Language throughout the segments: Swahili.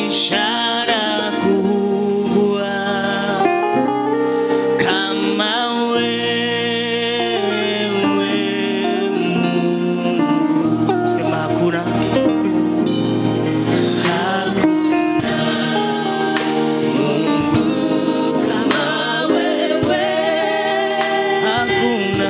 ishara kubwa kama wewe Mungu. Sema hakuna hakuna Kama wewe hakuna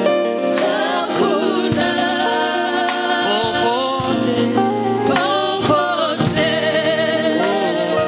hakuna popote popote oh,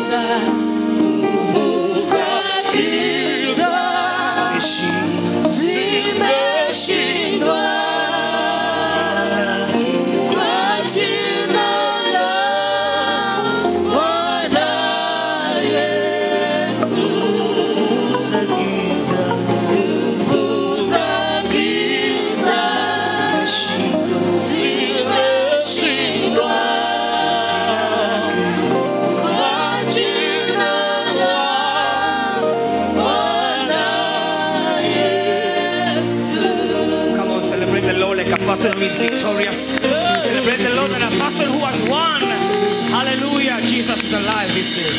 giza nguvu za giza zimeshindwa zimeshindwa kwa jina la Bwana Yesu. za giza Nguvu za giza zimeshindwa zimeshindwa kwa jina la Bwana Yesu. Come on, celebrate the Lord like a person who is victorious. Celebrate the Lord like a person who has won. Hallelujah. Jesus is alive this day.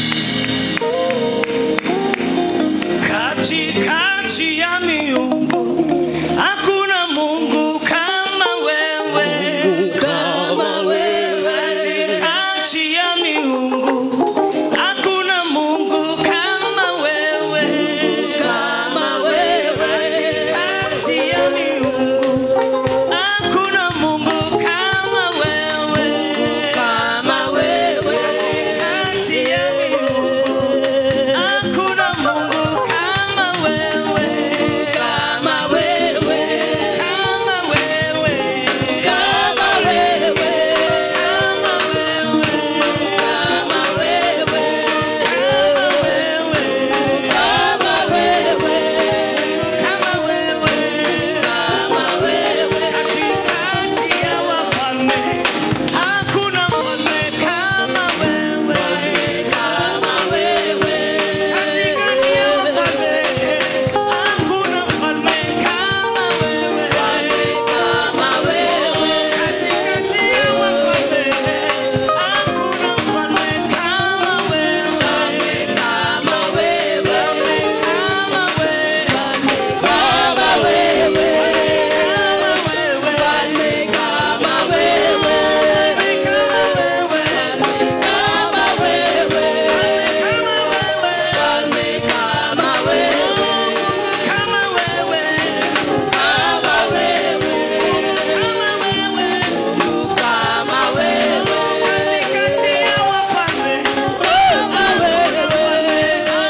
Katikati ya miungu hakuna Mungu kama wewe. Kama wewe, Katikati ya miungu hakuna Mungu kama wewe. kama wewe, Kati ya miungu hakuna Mungu kama wewe. kama wewe, Kati ya miungu hakuna Mungu kama wewe. kama wewe, Kama wewe. kama wewe, Kama wewe. kama wewe, Kama wewe. kama wewe, Kama wewe. kama wewe, Katikati ya wafalme hakuna mfalme kama wewe. kama wewe, Katikati ya wafalme hakuna mfalme kama wewe. kama wewe, Katikati ya wafalme hakuna mfalme kama wewe. kama wewe, Kama wewe. kama wewe, Kama wewe. kama wewe, Kama wewe. kama wewe, Kama wewe. Falme kama wewe, Kama wewe. kama wewe, Kama wewe. kama wewe, Katikati ya wafalme kama wewe,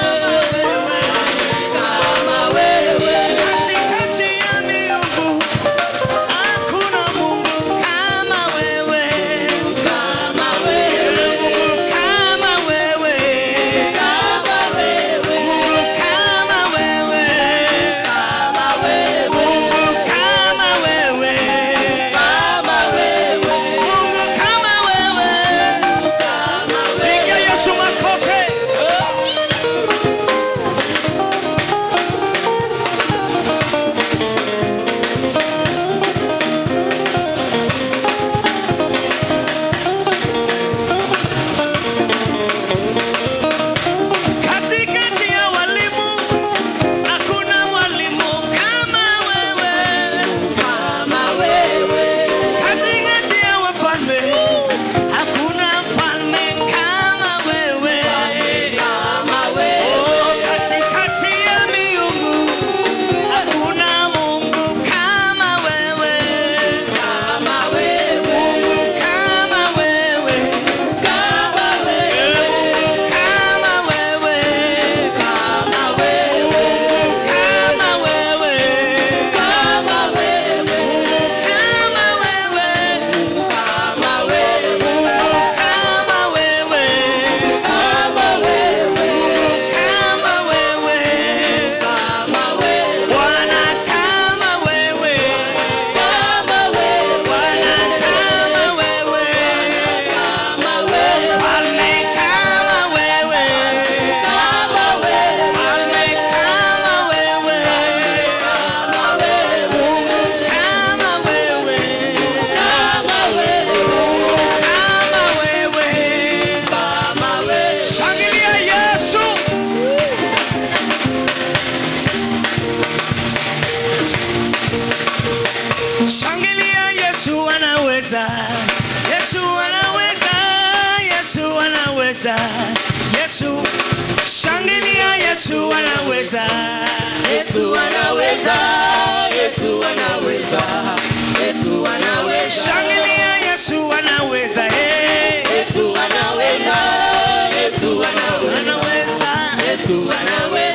kama wewe, katikati ya miungu hakuna Mungu kama wewe. kama wewe, Mungu kama wewe. kama wewe, Mungu kama wewe. kama wewe, Mungu kama wewe. kama wewe, Mungu kama wewe. kama wewe. Pigia Yesu makofi. Katikati ya walimu hakuna mwalimu kama wewe. Kama wewe, Katikati ya wafalme hakuna mfalme kama wewe. kama Oh, wewe, katikati ya miungu hakuna Mungu kama wewe. kama wewe, Mungu kama wewe. kama wewe, Mungu kama wewe. kama wewe, Mungu kama wewe. kama wewe, Kama wewe. kama wewe, Mungu kama wewe. kama wewe, Kama wewe. kama wewe, Bwana kama wewe. kama wewe, Bwana kama wewe. kama wewe, Mfalme kama wewe. kama wewe, Mfalme kama wewe. kama wewe, Mungu kama wewe. kama wewe, Kama wewe. kama wewe. Shangilia Yesu. Shangilia Yesu anaweza. Yesu anaweza. Yesu anaweza. Yesu shangilia Yesu anaweza. Yesu anaweza, Yesu anaweza, Yesu anaweza, Shangilia Yesu anaweza. Hey. Yesu anaweza, Yesu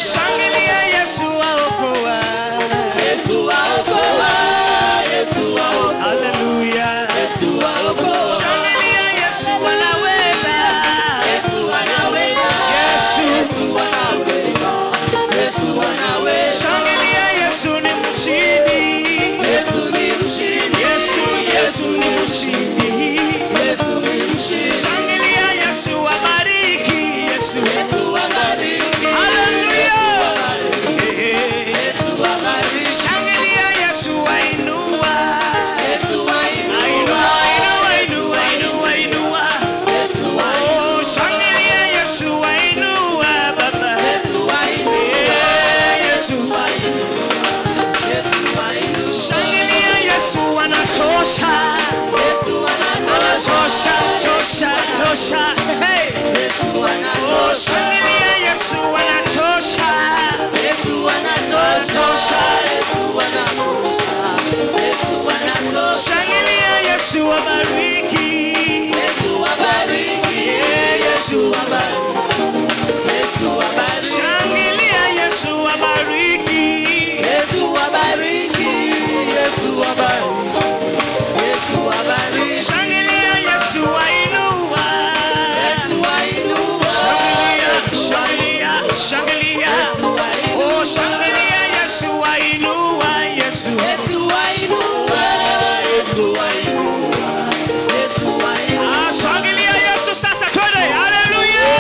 Shangilia Yesu waokoa. Yesu waokoa, Yesu waokoa, Hallelujah. Yesu waokoa. Shangilia Yesu anaweza. Yesu anaweza, Yesu. Yesu anaweza, Yesu anaweza. Shangilia Yesu ni mshindi. Yesu ni mshindi, Yesu, Yesu ni mshindi. Yesu ni mshindi. Shangilia Yesu abariki. Yesu. Yesu abariki, Hallelujah. Yesu abariki, Shangilia Yesu ainua. Yesu Ainua, ainua, ainua, ainua, ainua, ainua. Yesu Oh, shangilia Yesu ainua, Baba. Yesu ainua, Eh, Yesu. Yesu ainua. Shangilia Yesu anatosha. Yesu anatosha, Tosha, tosha, tosha. Hey. Yesu Oh, anatosha, shangilia Yesu anatosha. Yesu anatosha, Yesu anatosha, Yesu anatosha. Shangilia Yesu abariki. Yesu abariki, Yeah, Yesu abariki, Yesu abariki, Shangilia Yesu abariki. Yesu abariki, Yesu abariki, Yesu abariki, Shangilia Yesu ainua. Yesu ainua, Shangilia, shangilia, shangilia. Yesu ainua, Oh, shangilia Yesu ainua. Yesu. Yesu ainua, Yesu ainua, Yesu ainua. Ah, shangilia Yesu sasa twende. Hallelujah.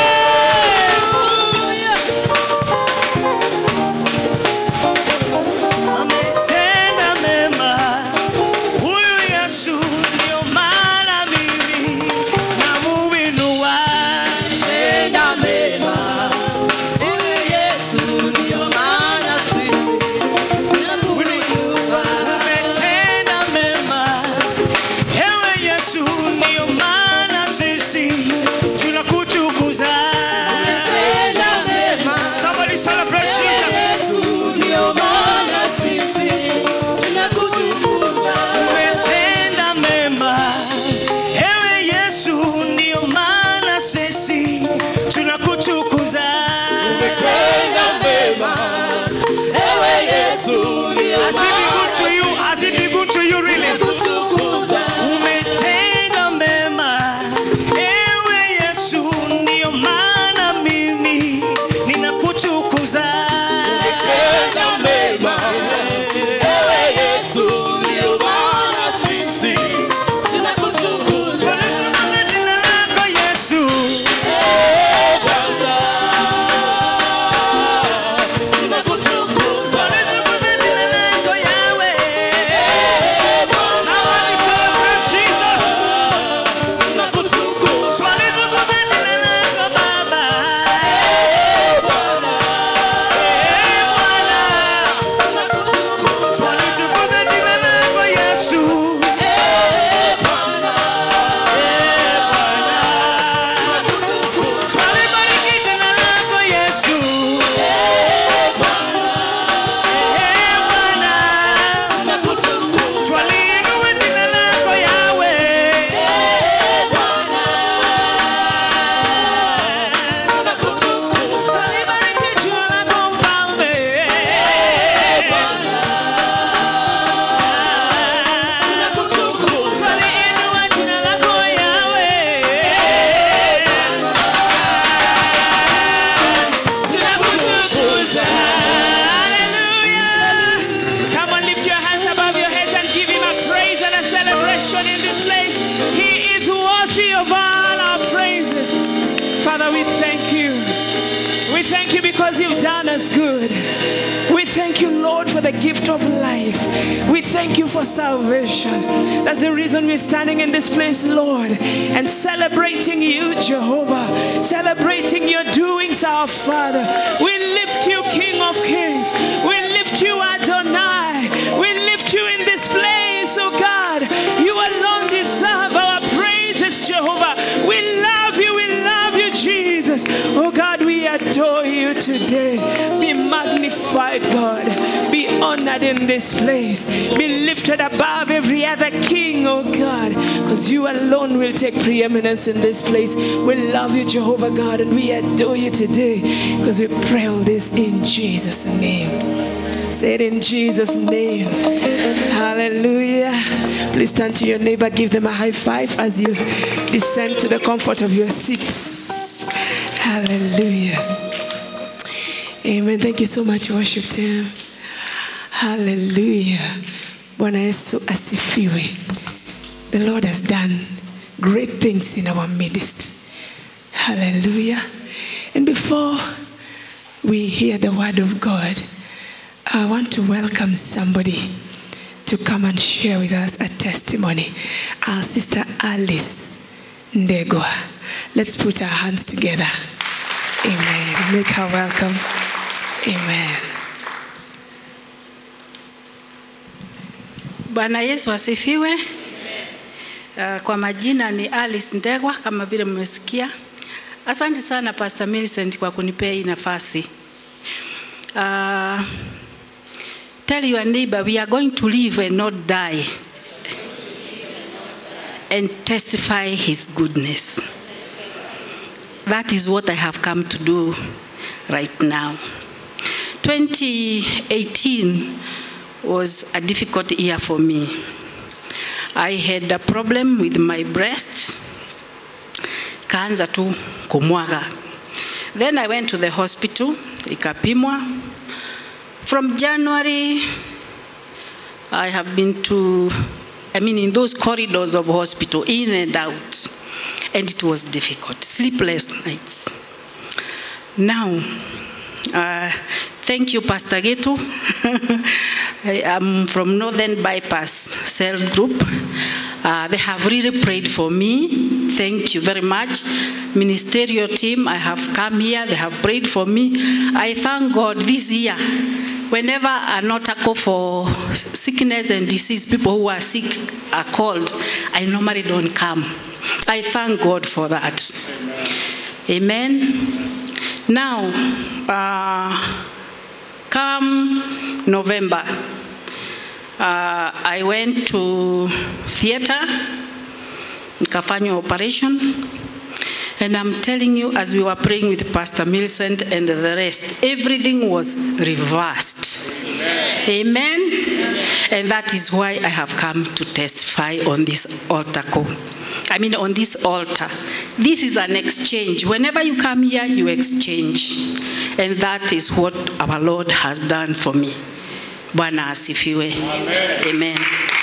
Ametenda mema. Huyu Yesu ndio maana mimi namuinua. Tenda mema, ewe Yesu, ndio maana sisi tunakuinua. Umetenda mema. Ewe Yesu ndio maana sisi tunakutukuza. Tenda mema, Somebody celebrate ewe Jesus. Yesu, ndio maana sisi tunakutukuza. Umetenda mema. Ewe Yesu ndio maana sisi tunakutukuza. Tenda mema, ewe Yesu, ndio Has it been good to you? maana Has it been good to you really? tunakutukuza. Umetenda mema. Ewe Yesu ndio maana mimi ninakutukuza. Tenda mema, ewe Yesu, ndio maana sisi tunakutukuza. Kwa jina lako Yesu. Eh, Baba, tunakutukuza. Kwa jina lako Yahweh. Eh, Baba, Somebody celebrate Jesus. tunakutukuza. Twalitukuza jina lako Baba. Eh, Bwana, Eh, Bwana. tunakutukuza. Twalitukuza jina lako Yesu. Eh, Bwana, Eh, Bwana. tunakutukuza. Twalibariki jina lako Yesu. Eh, Bwana, Eh, Bwana. tunakutukuza. Twaliinua jina lako Yahweh. Eh, Bwana, tunakutukuza. Twalibariki jina lako Mfalme. Tunakutukuza. Twaliinua jina lako Yahweh. Tunakutukuza. Hallelujah. Come on, lift your hands above your heads and give him a praise and a celebration in this place. He is worthy of all our praises. Father, we thank you. We thank you because you've done us good. We thank you, Lord, for the gift of life. We thank you for salvation. That's the reason we're standing in this place, Lord, and celebrating you, Jehovah, celebrating your doings, our Father. We lift you, King of Kings. We lift you, Adonai. We lift you in this place, oh God. You alone deserve our praises, Jehovah. We love you, we love you, Jesus. Oh God, we adore you today. Be magnified, God. Be honored in this place. Be lifted above every other king, oh God. Because you alone will take preeminence in this place. We love you, Jehovah God, and we adore you today because we pray all this in Jesus' name. Say it in Jesus' name. Hallelujah. Please turn to your neighbor, give them a high five as you descend to the comfort of your seats. Hallelujah. Amen. Thank you so much, worship team. Hallelujah. Bwana Yesu asifiwe. The Lord has done great things in our midst. Hallelujah. And before we hear the word of God, I want to welcome somebody to come and share with us a testimony. Our sister Alice Ndegwa. Let's put our hands together. Amen. Make her welcome. Amen. Bwana Yesu asifiwe. Uh, kwa majina ni Alice Ndegwa kama vile mmesikia. Asante sana Pastor Millicent kwa kunipea hii nafasi. Uh, tell your neighbor we are going to live and not die and testify his goodness. That is what I have come to do right now. 2018 was a difficult year for me. I had a problem with my breast, kaanza tu kumwaga. Then I went to the hospital, ikapimwa. From January, I have been to, I mean, in those corridors of hospital, in and out, and it was difficult, sleepless nights. Now, uh, thank you, Pastor Getu. I am from Northern Bypass Cell Group. Uh, they have really prayed for me. Thank you very much. Ministerial team, I have come here. They have prayed for me. I thank God this year. Whenever an article for sickness and disease, people who are sick are called, I normally don't come. I thank God for that. Amen. Now, uh, come November, uh, I went to theater, nikafanywa operation, and I'm telling you, as we were praying with Pastor Millicent and the rest, everything was reversed. Amen. And that is why I have come to testify on this altar call. I mean, on this altar. This is an exchange. Whenever you come here, you exchange. And that is what our Lord has done for me. Bwana asifiwe. Amen. Amen.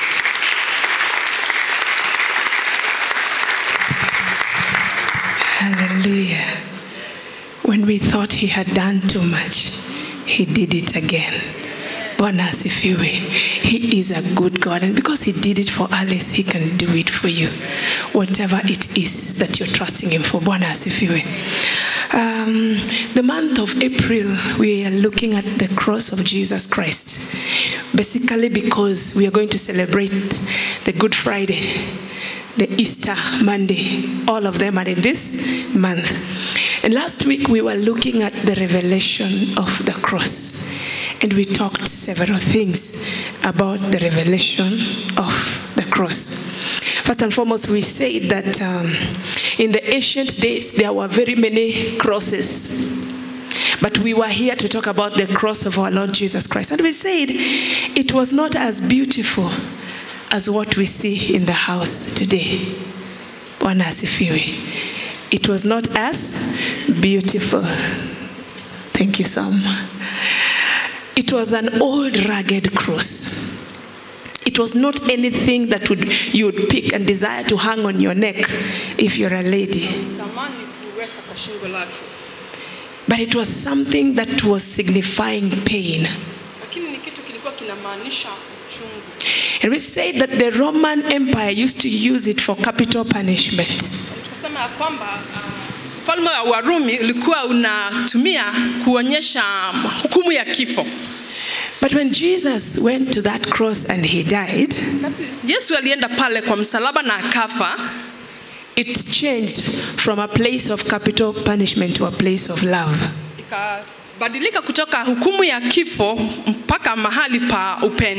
Hallelujah. When we thought he had done too much, he did it again. Bwana asifiwe. He is a good God, and because He did it for Alice, He can do it for you. Whatever it is that you're trusting Him for. Bwana asifiwe. Um, the month of April, we are looking at the cross of Jesus Christ. Basically, because we are going to celebrate the Good Friday, the Easter Monday, all of them are in this month. And last week, we were looking at the revelation of the cross. And we talked several things about the revelation of the cross. First and foremost, we said that um, in the ancient days there were very many crosses. But we were here to talk about the cross of our Lord Jesus Christ. And we said it was not as beautiful as what we see in the house today. Bwana asifiwe. It was not as beautiful. Thank you, Sam. It was an old rugged cross. It was not anything that would you would pick and desire to hang on your neck if you're a lady. tamani kuweka kwa shingo lake, But it was something that was signifying pain. lakini ni kitu kilikuwa kinamaanisha uchungu. And we said that the Roman Empire used to use it for capital punishment. Tukasema ya kwamba ah, ufalme wa Warumi ulikuwa unatumia kuonyesha hukumu ya kifo. But when Jesus went to that cross and he died, Wakati Yesu alienda pale kwa msalaba na akafa, it changed from a place of capital punishment to a place of love. ikabadilika kutoka hukumu ya kifo mpaka mahali pa upendo.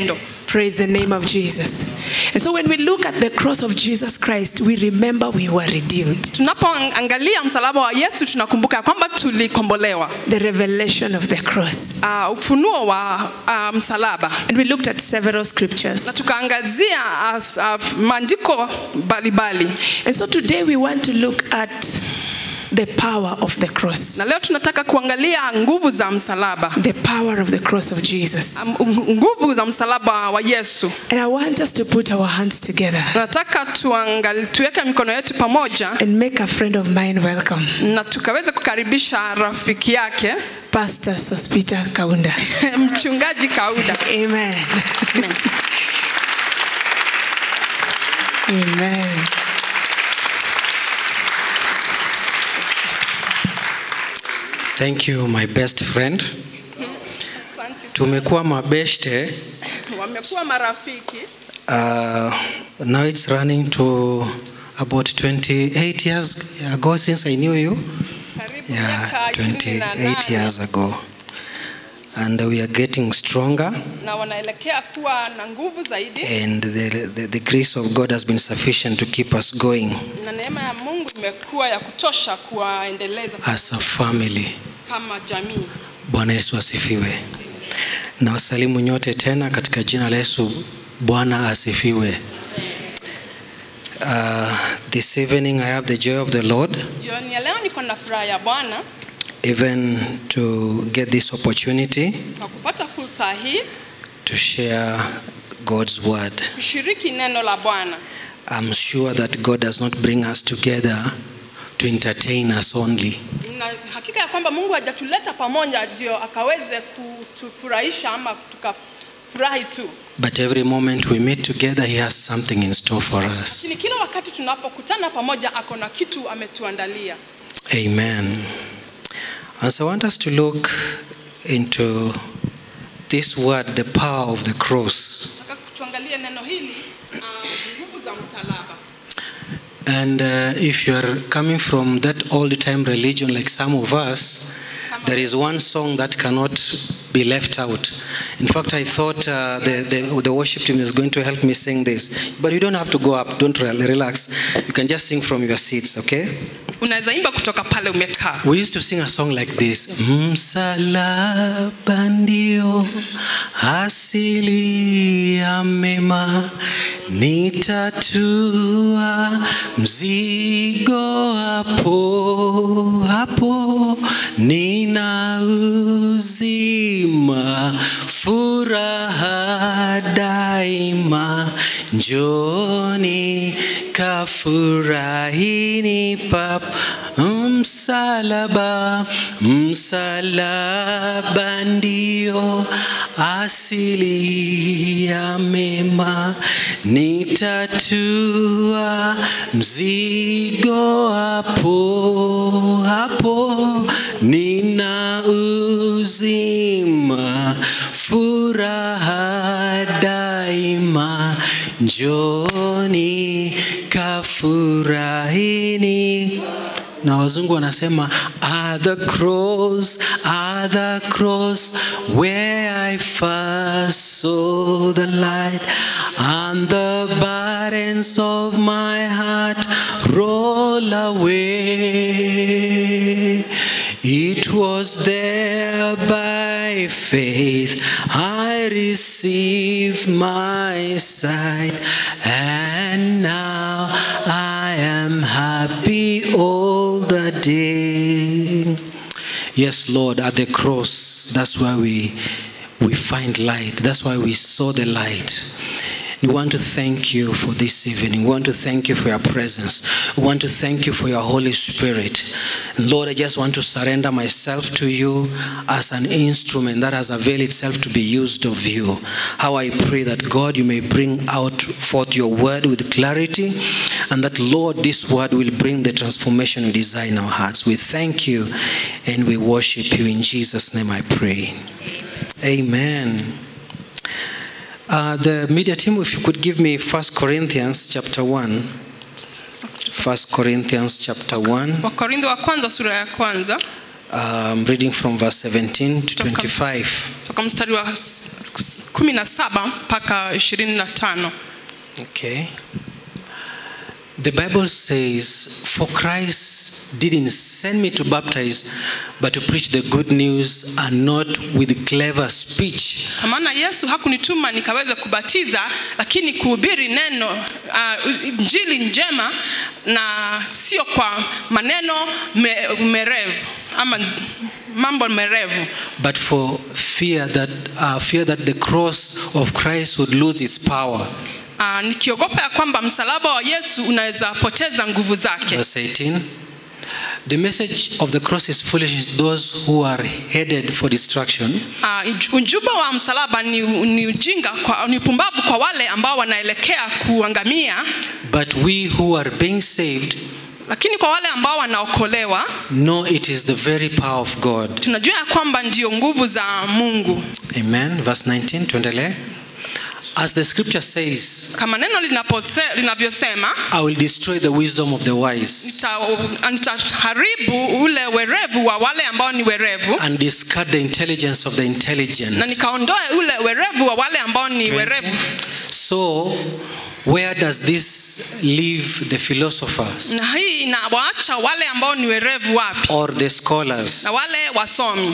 Praise the name of Jesus. And so when we look at the cross of Jesus Christ, we remember we were redeemed. tunapoangalia msalaba wa yesu tunakumbuka ya kwamba tulikombolewa The revelation of the cross. uh, ufunuo wa uh, msalaba And we looked at several scriptures. na tukaangazia uh, uh, maandiko mbalimbali And so today we want to look at the power of the cross. na leo tunataka kuangalia nguvu za msalaba The power of the cross of Jesus. Um, nguvu za msalaba wa yesu And I want us to put our hands together nataka tuangali, tuweke mikono yetu pamoja and make a friend of mine welcome. na tukaweze kukaribisha rafiki yake Pastor Sospita Kaunda. mchungaji kauda Amen. Amen. Thank you my best friend. Tumekuwa mabeshte. wamekuwa marafiki Uh, now it's running to about 28 years ago since I knew you. karibu Yeah, miaka ishirini na 28 nane. years ago. And we are getting stronger na wanaelekea kuwa na nguvu zaidi and the, the, the grace of God has been sufficient to keep us going na neema ya mungu imekuwa ya kutosha kuwaendeleza as a family. kama jamii Bwana Yesu asifiwe. Na wasalimu nyote tena katika jina la Yesu. Bwana asifiwe. Uh, this evening I have the joy of the Lord jioni ya leo niko na furaha ya bwana even to get this opportunity kwa kupata fursa hii to share God's word. kushiriki neno la bwana I'm sure that God does not bring us together to entertain us only, na hakika ya kwamba mungu hajatuleta pamoja ndio akaweze kutufurahisha ama tukafurahi tu but every moment we meet together, He has something in store for us. lakini kila wakati tunapokutana pamoja ako na kitu ametuandalia Amen. And so I want us to look into this word, the power of the cross. nataka tuangalie neno hili ah, nguvu za msalaba And uh, if you are coming from that old time religion like some of us, there is one song that cannot be left out. In fact, I thought uh, the, the, the worship team is going to help me sing this. But you don't have to go up, don't re- relax. You can just sing from your seats, okay? unaweza imba kutoka pale umekaa We used to sing a song like this Msalaba ndio asili ya mema, nitatua mzigo hapo hapo, nina uzima, furaha daima, njoni kafurahini pap msalaba msalaba ndio asili ya mema nitatua mzigo hapo hapo nina uzima furaha daima njoni kafurahini na wazungu wanasema at the cross at the cross where i first saw the light and the burdens of my heart roll away it was there by faith I received my sight, and now I am happy all the day. Yes, Lord, at the cross, that's where we we find light. That's why we saw the light. We want to thank you for this evening. We want to thank you for your presence. We want to thank you for your Holy Spirit. Lord, I just want to surrender myself to you as an instrument that has availed itself to be used of you. How I pray that God, you may bring out forth your word with clarity, and that, Lord, this word will bring the transformation you desire in our hearts. We thank you and we worship you. In Jesus' name I pray. Amen. Uh, the media team, if you could give me First Corinthians chapter 1. First Corinthians chapter 1. wakorintho wa kwanza sura ya kwanza Um, reading from verse 17 to 25. toka mstari wa s- s- kumi na saba mpaka ishirini na tano Okay. The Bible says, For Christ didn't send me to baptize, but to preach the good news and not with clever speech Kwa maana yesu hakunituma nikaweze kubatiza lakini kuhubiri neno uh, njili njema na sio kwa maneno me, merevu ama nz- mambo merevu but for fear that, uh, fear that the cross of Christ would lose its power. uh, nikiogopa ya kwamba msalaba wa yesu unaweza poteza nguvu zake Verse 18. The message of the cross is foolish to those who are headed for destruction, uh, ujumbe wa msalaba ni, ni ujinga kwa, ni upumbavu kwa wale ambao wanaelekea kuangamia but we who are being saved lakini kwa wale ambao wanaokolewa know it is the very power of God. tunajua ya kwamba ndio nguvu za mungu Amen. Verse 19, tuendelee. As the scripture says, kama neno linapose- linavyosema I will destroy the wisdom of the wise nita- nitaharibu ule werevu wa wale ambao ni werevu and discard the intelligence of the na intelligent. nikaondoe ule werevu wa wale ambao ni 20. werevu So, where does this leave the philosophers na hii inawaacha wale ambao ni werevu wapi or the scholars na wale wasomi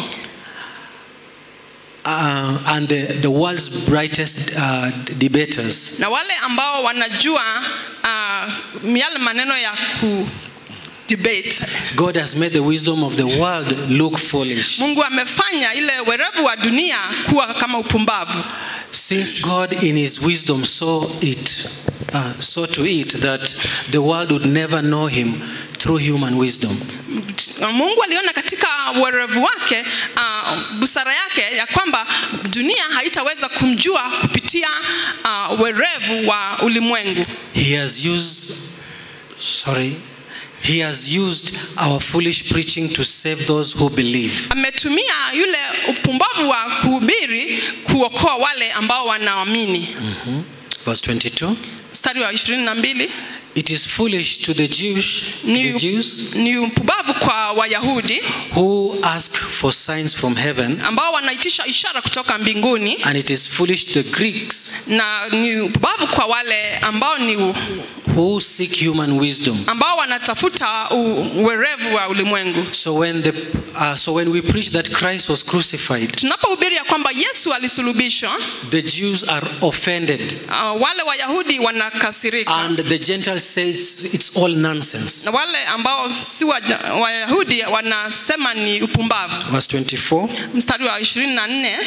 uh, and the, the world's brightest uh, debaters? na wale ambao wanajua uh, yale maneno ya ku debate God has made the wisdom of the world look foolish. mungu amefanya ile werevu wa dunia kuwa kama upumbavu Since God in his wisdom saw it, uh, saw to it that the world would never know him through human wisdom. mungu aliona katika werevu wake uh, busara yake ya kwamba dunia haitaweza kumjua kupitia uh, werevu wa ulimwengu He has used, sorry, he has used our foolish preaching to save those who believe. ametumia yule upumbavu wa kuhubiri kuokoa wale ambao wanaamini Verse 22. mstari wa ishirini na mbili It is foolish to the Jews, to ni, the Jews ni upumbavu kwa wayahudi who ask for signs from heaven, ambao wanaitisha ishara kutoka mbinguni and it is foolish to the Greeks na ni upumbavu kwa wale ambao ni u- who seek human wisdom. ambao wanatafuta u- uwerevu wa ulimwengu So when the uh, so when we preach that Christ was crucified, tunapohubiri ya kwamba yesu alisulubishwa the Jews are offended, uh, wale wayahudi wanakasirika and the Gentiles says it's all nonsense. na wale ambao si Waja- wayahudi wanasema ni upumbavu Verse 24. mstari wa ishirini na nne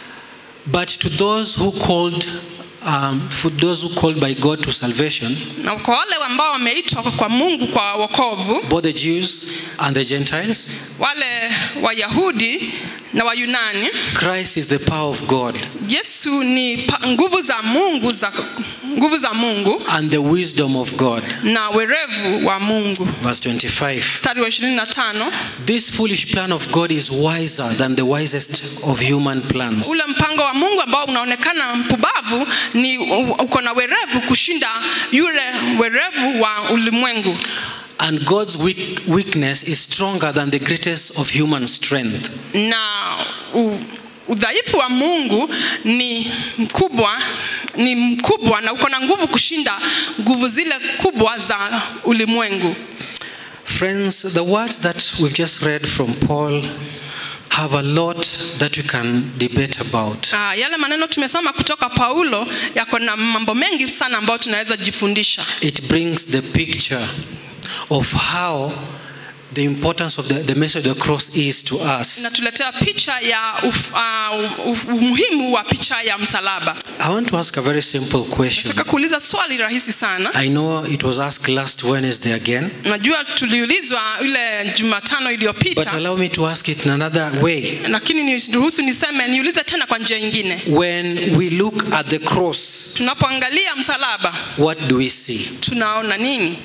But to those who called, um, for those who called by God to salvation, na kwa wale ambao wameitwa kwa mungu kwa wokovu both the Jews and the Gentiles, wale wayahudi na wayunani Christ is the power of God yesu ni pa, nguvu za mungu za nguvu za mungu and the wisdom of God. na werevu wa mungu Verse 25. mstari wa ishirini na tano This foolish plan of God is wiser than the wisest of human plans. ule mpango wa mungu ambao unaonekana mpumbavu ni u- uko na werevu kushinda yule werevu wa ulimwengu And God's weak, weakness is stronger than the greatest of human strength. na u, udhaifu wa mungu ni mkubwa ni mkubwa na uko na nguvu kushinda nguvu zile kubwa za ulimwengu Friends, the words that we've just read from Paul have a lot that we can debate about. Ah, yale maneno tumesoma kutoka paulo yako na mambo mengi sana ambayo tunaweza jifundisha It brings the picture of how the importance of the, the message of the cross is to us. inatuletea picha ya uf, uh, umuhimu wa picha ya msalaba I want to ask a very simple question. nataka kuuliza swali rahisi sana I know it was asked last Wednesday again, najua tuliulizwa ile jumatano but iliyopita allow me to ask it in another way. lakini niruhusu niseme niulize tena kwa njia ingine When we look at the cross, tunapoangalia msalaba what do we see? tunaona nini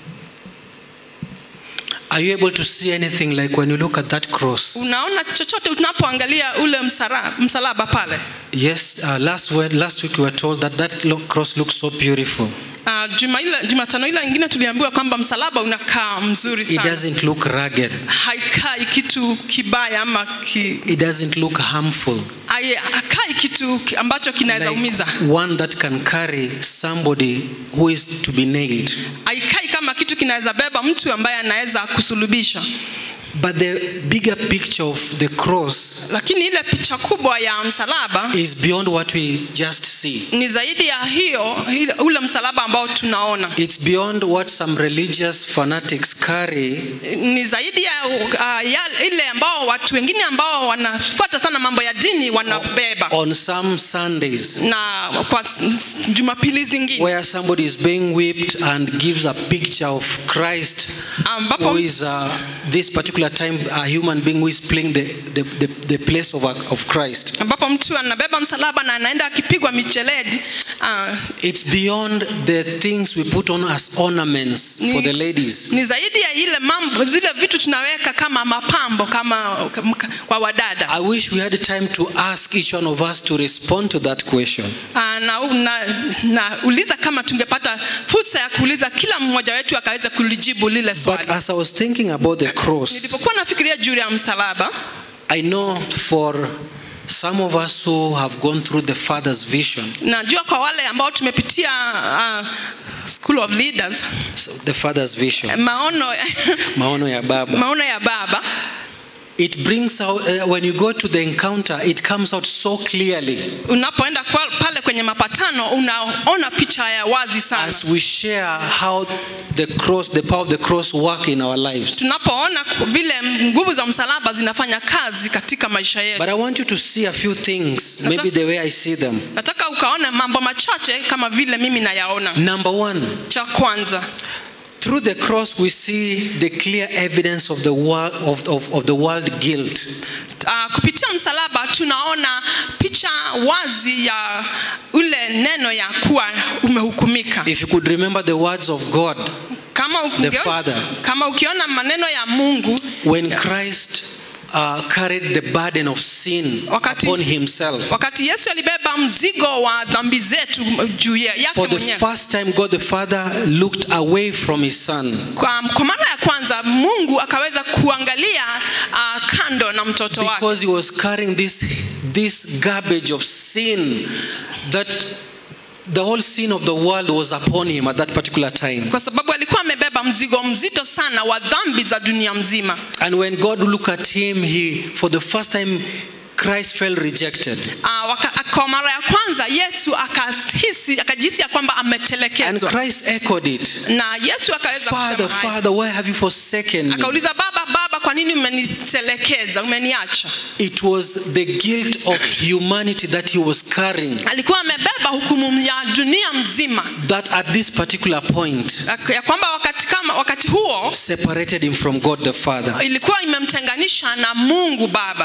Are you able to see anything like when you look at that cross? unaona chochote tunapoangalia ule msara, msalaba pale Yes, uh, last, word, last week we were told that that lo- cross looks so beautiful. Uh, juma ile Jumatano ile ingine tuliambiwa kwamba msalaba unakaa mzuri It sana, doesn't look rugged. haikai kitu kibaya ama ki, It doesn't look harmful. hai- hakai kitu ki- ambacho kinaweza umiza, Like one that can carry somebody who is to be nailed. haikai kama kitu kinaweza beba mtu ambaye anaweza kusulubisha. But the bigger picture of the cross Lakini ile picha kubwa ya msalaba is beyond what we just see. ni zaidi ya hiyo, ile- ule msalaba ambao tunaona It's beyond what some religious fanatics carry ni zaidi ya, uh, ya ile ambao watu wengine ambao wanafuata sana mambo ya dini wanabeba on some Sundays, na kwa s- s- jumapili zingine where somebody is being whipped and gives a picture of Christ, ambapo who is uh, this particular time a human being who is playing the, the, the, the place of, a- of Christ. ambapo mtu anabeba msalaba na anaenda akipigwa micheledi uh, It's beyond the things we put on as ornaments for the ladies. ni zaidi ya ile mambo zile vitu tunaweka kama mapambo kama kama- kwa wadada I wish we had time to ask each one of us to respond to that question. uh, na, na, na uliza kama tungepata fursa ya kuuliza kila mmoja wetu akaweza kulijibu lile But swali as I was thinking about the cross, nilipokuwa nafikiria juu ya msalaba I know for some of us who have gone through the Father's vision, najua kwa wale ambao tumepitia uh, school of leaders so the Father's vision, maono maono ya Baba, maono ya baba it brings out, uh, when you go to the encounter, it comes out so clearly unapoenda kwa- pale kwenye mapatano unaona picha ya wazi sana as we share how the cross, the power of the cross work in our lives. tunapoona vile nguvu za msalaba zinafanya kazi katika maisha yetu But I want you to see a few things, maybe the way I see them. nataka ukaona mambo machache kama vile mimi nayaona Number one, cha kwanza through the cross we see the clear evidence of the world of, of, of the world guilt. uh, kupitia msalaba tunaona picha wazi ya ule neno ya kuwa umehukumika If you could remember the words of God kama, The ukiona, Father. kama ukiona maneno ya mungu when Christ uh, carried the burden of sin Wakati- upon himself. wakati yesu alibeba mzigo wa dhambi zetu juu ya- yake For the mwenyewe first time, God the Father looked away from his son. kwa, kwa mara ya kwanza mungu akaweza kuangalia uh, kando na mtoto wake Because he was carrying this, this garbage of sin that the whole sin of the world was upon him at that particular time. kwa sababu alikuwa amebeba mzigo mzito sana wa dhambi za dunia mzima And when God looked at him, he, for the first time, Christ felt rejected. uh, waka, kwa mara ya kwanza yesu akahisi akajihisi ya kwamba And ametelekezwa Christ echoed it. na yesu akaweza Father, kusema haya. Father, why have you forsaken me? akauliza baba baba kwa nini umenitelekeza umeniacha It was the guilt of humanity that he was carrying. alikuwa amebeba hukumu ya dunia mzima That at this particular point ya kwamba wakati kama wakati huo separated him from God the Father. ilikuwa imemtenganisha na mungu baba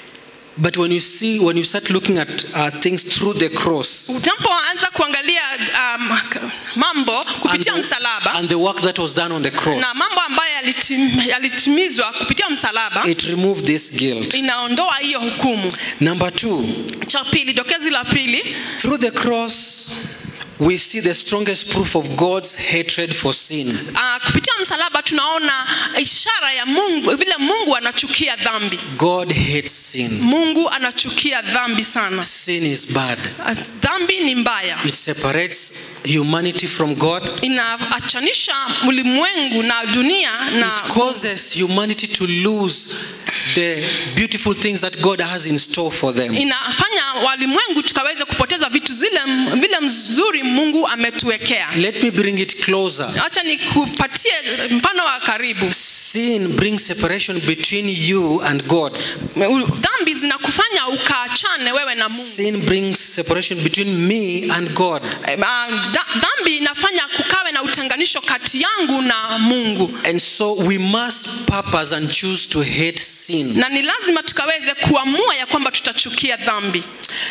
But when you see, when you start looking at uh, things through the cross unapoanza kuangalia um, mambo and kupitia the, msalaba and the work that was done on the cross, na mambo ambayo yalitim, yalitimizwa kupitia msalaba it removed this guilt. inaondoa hiyo hukumu Number two, cha pili dokezi la pili through the cross, we see the strongest proof of God's hatred for sin. uh, kupitia msalaba tunaona ishara ya mungu vile mungu anachukia dhambi God hates sin. mungu anachukia dhambi sana Sin is bad. Uh, dhambi ni mbaya It separates humanity from God. inaachanisha ulimwengu na dunia na It causes humanity to lose the beautiful things that God has in store for them. inafanya walimwengu tukaweze kupoteza vitu zile vile mzuri mungu ametuwekea Let me bring it closer. acha nikupatie mfano wa karibu Sin brings separation between you and God. dhambi zinakufanya ukaachane wewe na mungu Sin brings separation between me and God. Eh, ah, da- dhambi inafanya kukawe na utenganisho kati yangu na mungu And so we must purpose and choose to hate sin. na ni lazima tukaweze kuamua ya kwamba tutachukia dhambi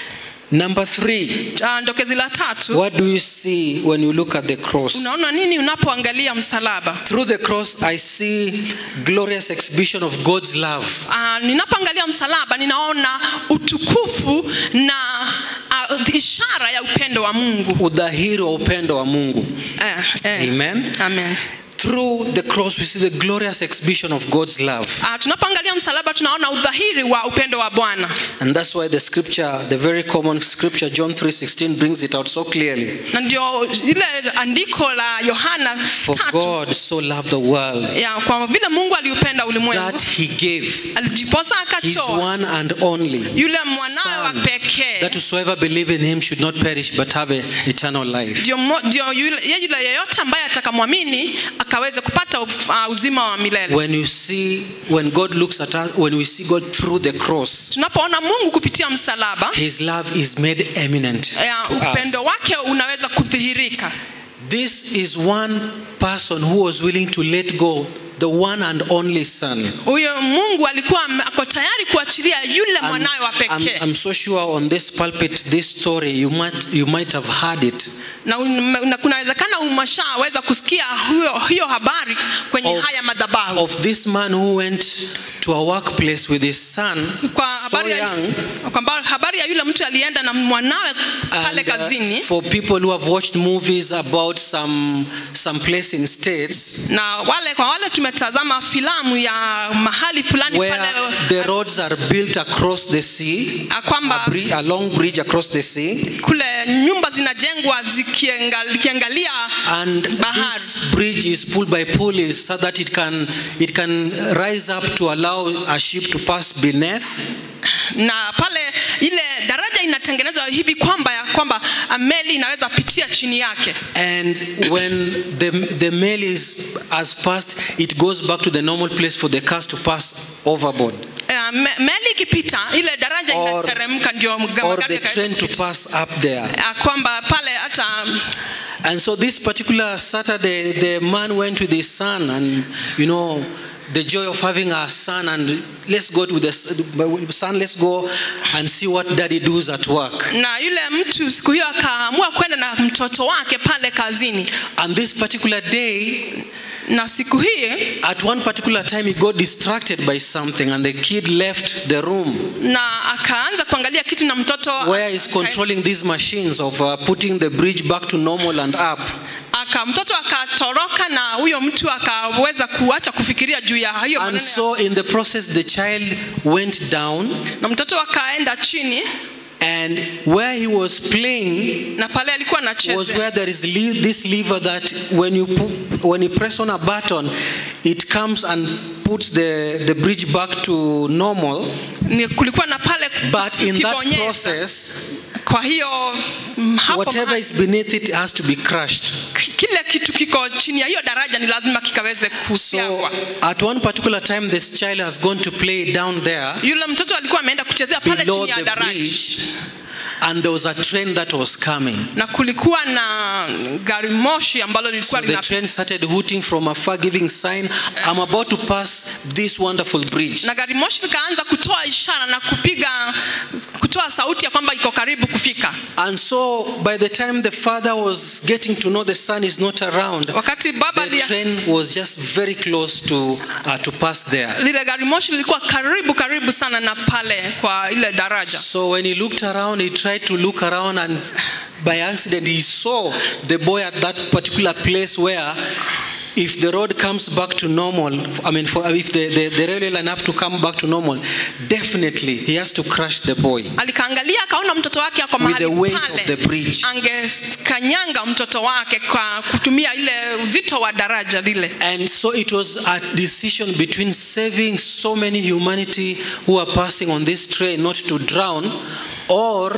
Number three, Ah, ndokezi la tatu what do you see when you look at the cross? unaona nini unapoangalia msalaba Through the cross, I see glorious exhibition of God's love. uh, ninapoangalia msalaba ninaona utukufu na uh, ishara ya upendo wa mungu udhahiri wa upendo wa mungu eh, eh. Amen. Amen. through the cross we see the glorious exhibition of god's love Ah, tunapoangalia msalaba tunaona udhahiri wa upendo wa bwana and that's why the scripture the very common scripture john 3.16 brings it out so clearly na ndio ile andiko la yohana for tatu god so loved the world ya kwa vile mungu aliupenda ulimwengu that he gave alijiposa his akatoa one and only yule mwanawe wa son pekee that whosoever believe in him should not perish but have a eternal life ndio mo- ndio yule yule yeyote ambaye atakamwamini akaweze kupata uf- uh, uzima wa milele when you see when god looks at us when we see god through the cross tunapoona mungu kupitia msalaba his love is made eminent ya, to upendo us wake unaweza kudhihirika this is one person who was willing to let go the one and only son huyo mungu alikuwa ame- ako tayari kuachilia yule I'm, mwanawe wa I'm, pekee I'm so sure on this pulpit this story you might you might have heard it na, un- na kunawezekana umeshaweza kusikia huyo, hiyo habari kwenye of, haya madhabahu of this man who went to a workplace with his son kwa so habari ya, young kwamba habari ya yule mtu alienda na mwanawe pale And, uh, kazini for people who have watched movies about some some place in states na wale kwa wale tumetazama filamu ya mahali fulani where pale the roads are built across the sea a kwamba a, bri- a long bridge across the sea kule nyumba zinajengwa zikienga- zikiangalia and bahari this bridge is pulled by pulleys so that it can it can rise up to allow a ship to pass beneath na pale ile daraja inatengenezwa hivi kwamba ya kwamba ah, meli inaweza pitia chini yake and when the the mail is has passed it goes back to the normal place for the cars to pass overboard Eh, me, meli ikipita ile daraja Or- inateremka ndio mga- or magari the yakaweza train to kupita. pass up there Ah, kwamba pale hata And so this particular Saturday, the man went with his son, and you know, the joy of having a son, and let's go with the s- son, let's go and see what daddy does at work. na yule mtu siku hiyo akaamua kwenda na mtoto wake pale kazini And this particular day, na siku hii at one particular time, he got distracted by something, and the kid left the room na akaanza kuangalia kitu na mtoto where he's controlling these machines of uh, putting the bridge back to normal and up. aka mtoto akatoroka na huyo mtu akaweza kuacha kufikiria juu ya hiyo And maneno ya- so, in the process, the child went down, na mtoto akaenda chini and where he was playing, na pale alikuwa was anacheza where there is le- this lever that when you pu- when you press on a button it comes and puts the, the bridge back to normal Ni- kulikuwa na pale but in that kibonyeza. process kwa hiyo mm, hapo whatever mahali- is beneath it has to be crushed k- kile kitu kiko chini ya hiyo daraja ni lazima kikaweze so kusiagwa at one particular time this child has gone to play down there yule mtoto alikuwa ameenda kuchezea pale below chini ya the daraja bridge and there was a train that was coming na kulikuwa na gari moshi ambalo so lilikuwa the lina train started hooting from afar giving sign i'm about to pass this wonderful bridge na gari moshi likaanza kutoa ishara na kupiga kutoa sauti ya kwamba iko karibu kufika And so, by the time the father was getting to know the son is not around, wakati baba the lia, train was just very close to uh, to pass there. lile gari moshi lilikuwa karibu karibu sana na pale kwa ile daraja So when he looked around, he tried to look around, and by accident, he saw the boy at that particular place where. If the road comes back to normal, I mean, for, if the, the, the railway line have to come back to normal, definitely he has to crush the boy. alikaangalia akaona mtoto wake ako With mahali the weight pale of the bridge. angekanyanga mtoto wake kwa kutumia ile uzito wa daraja lile And so it was a decision between saving so many humanity who are passing on this train not to drown or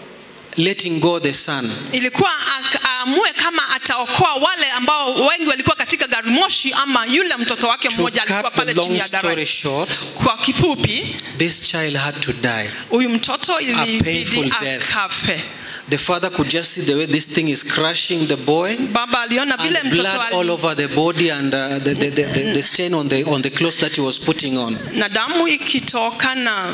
letting go the son. ilikuwa ak- aamue kama ataokoa wale ambao wengi walikuwa katika gari moshi ama yule mtoto wake To mmoja alikuwa cut the pale chini long ya story daraja short, kwa kifupi this child had to die. huyu mtoto painful ilibidi death. akafe The father could just see the way this thing is crushing the boy. baba aliona vile And mtoto blood ali- all over the body and uh, the, the, the, the, the stain on the, on the clothes that he was putting on. na damu ikitoka na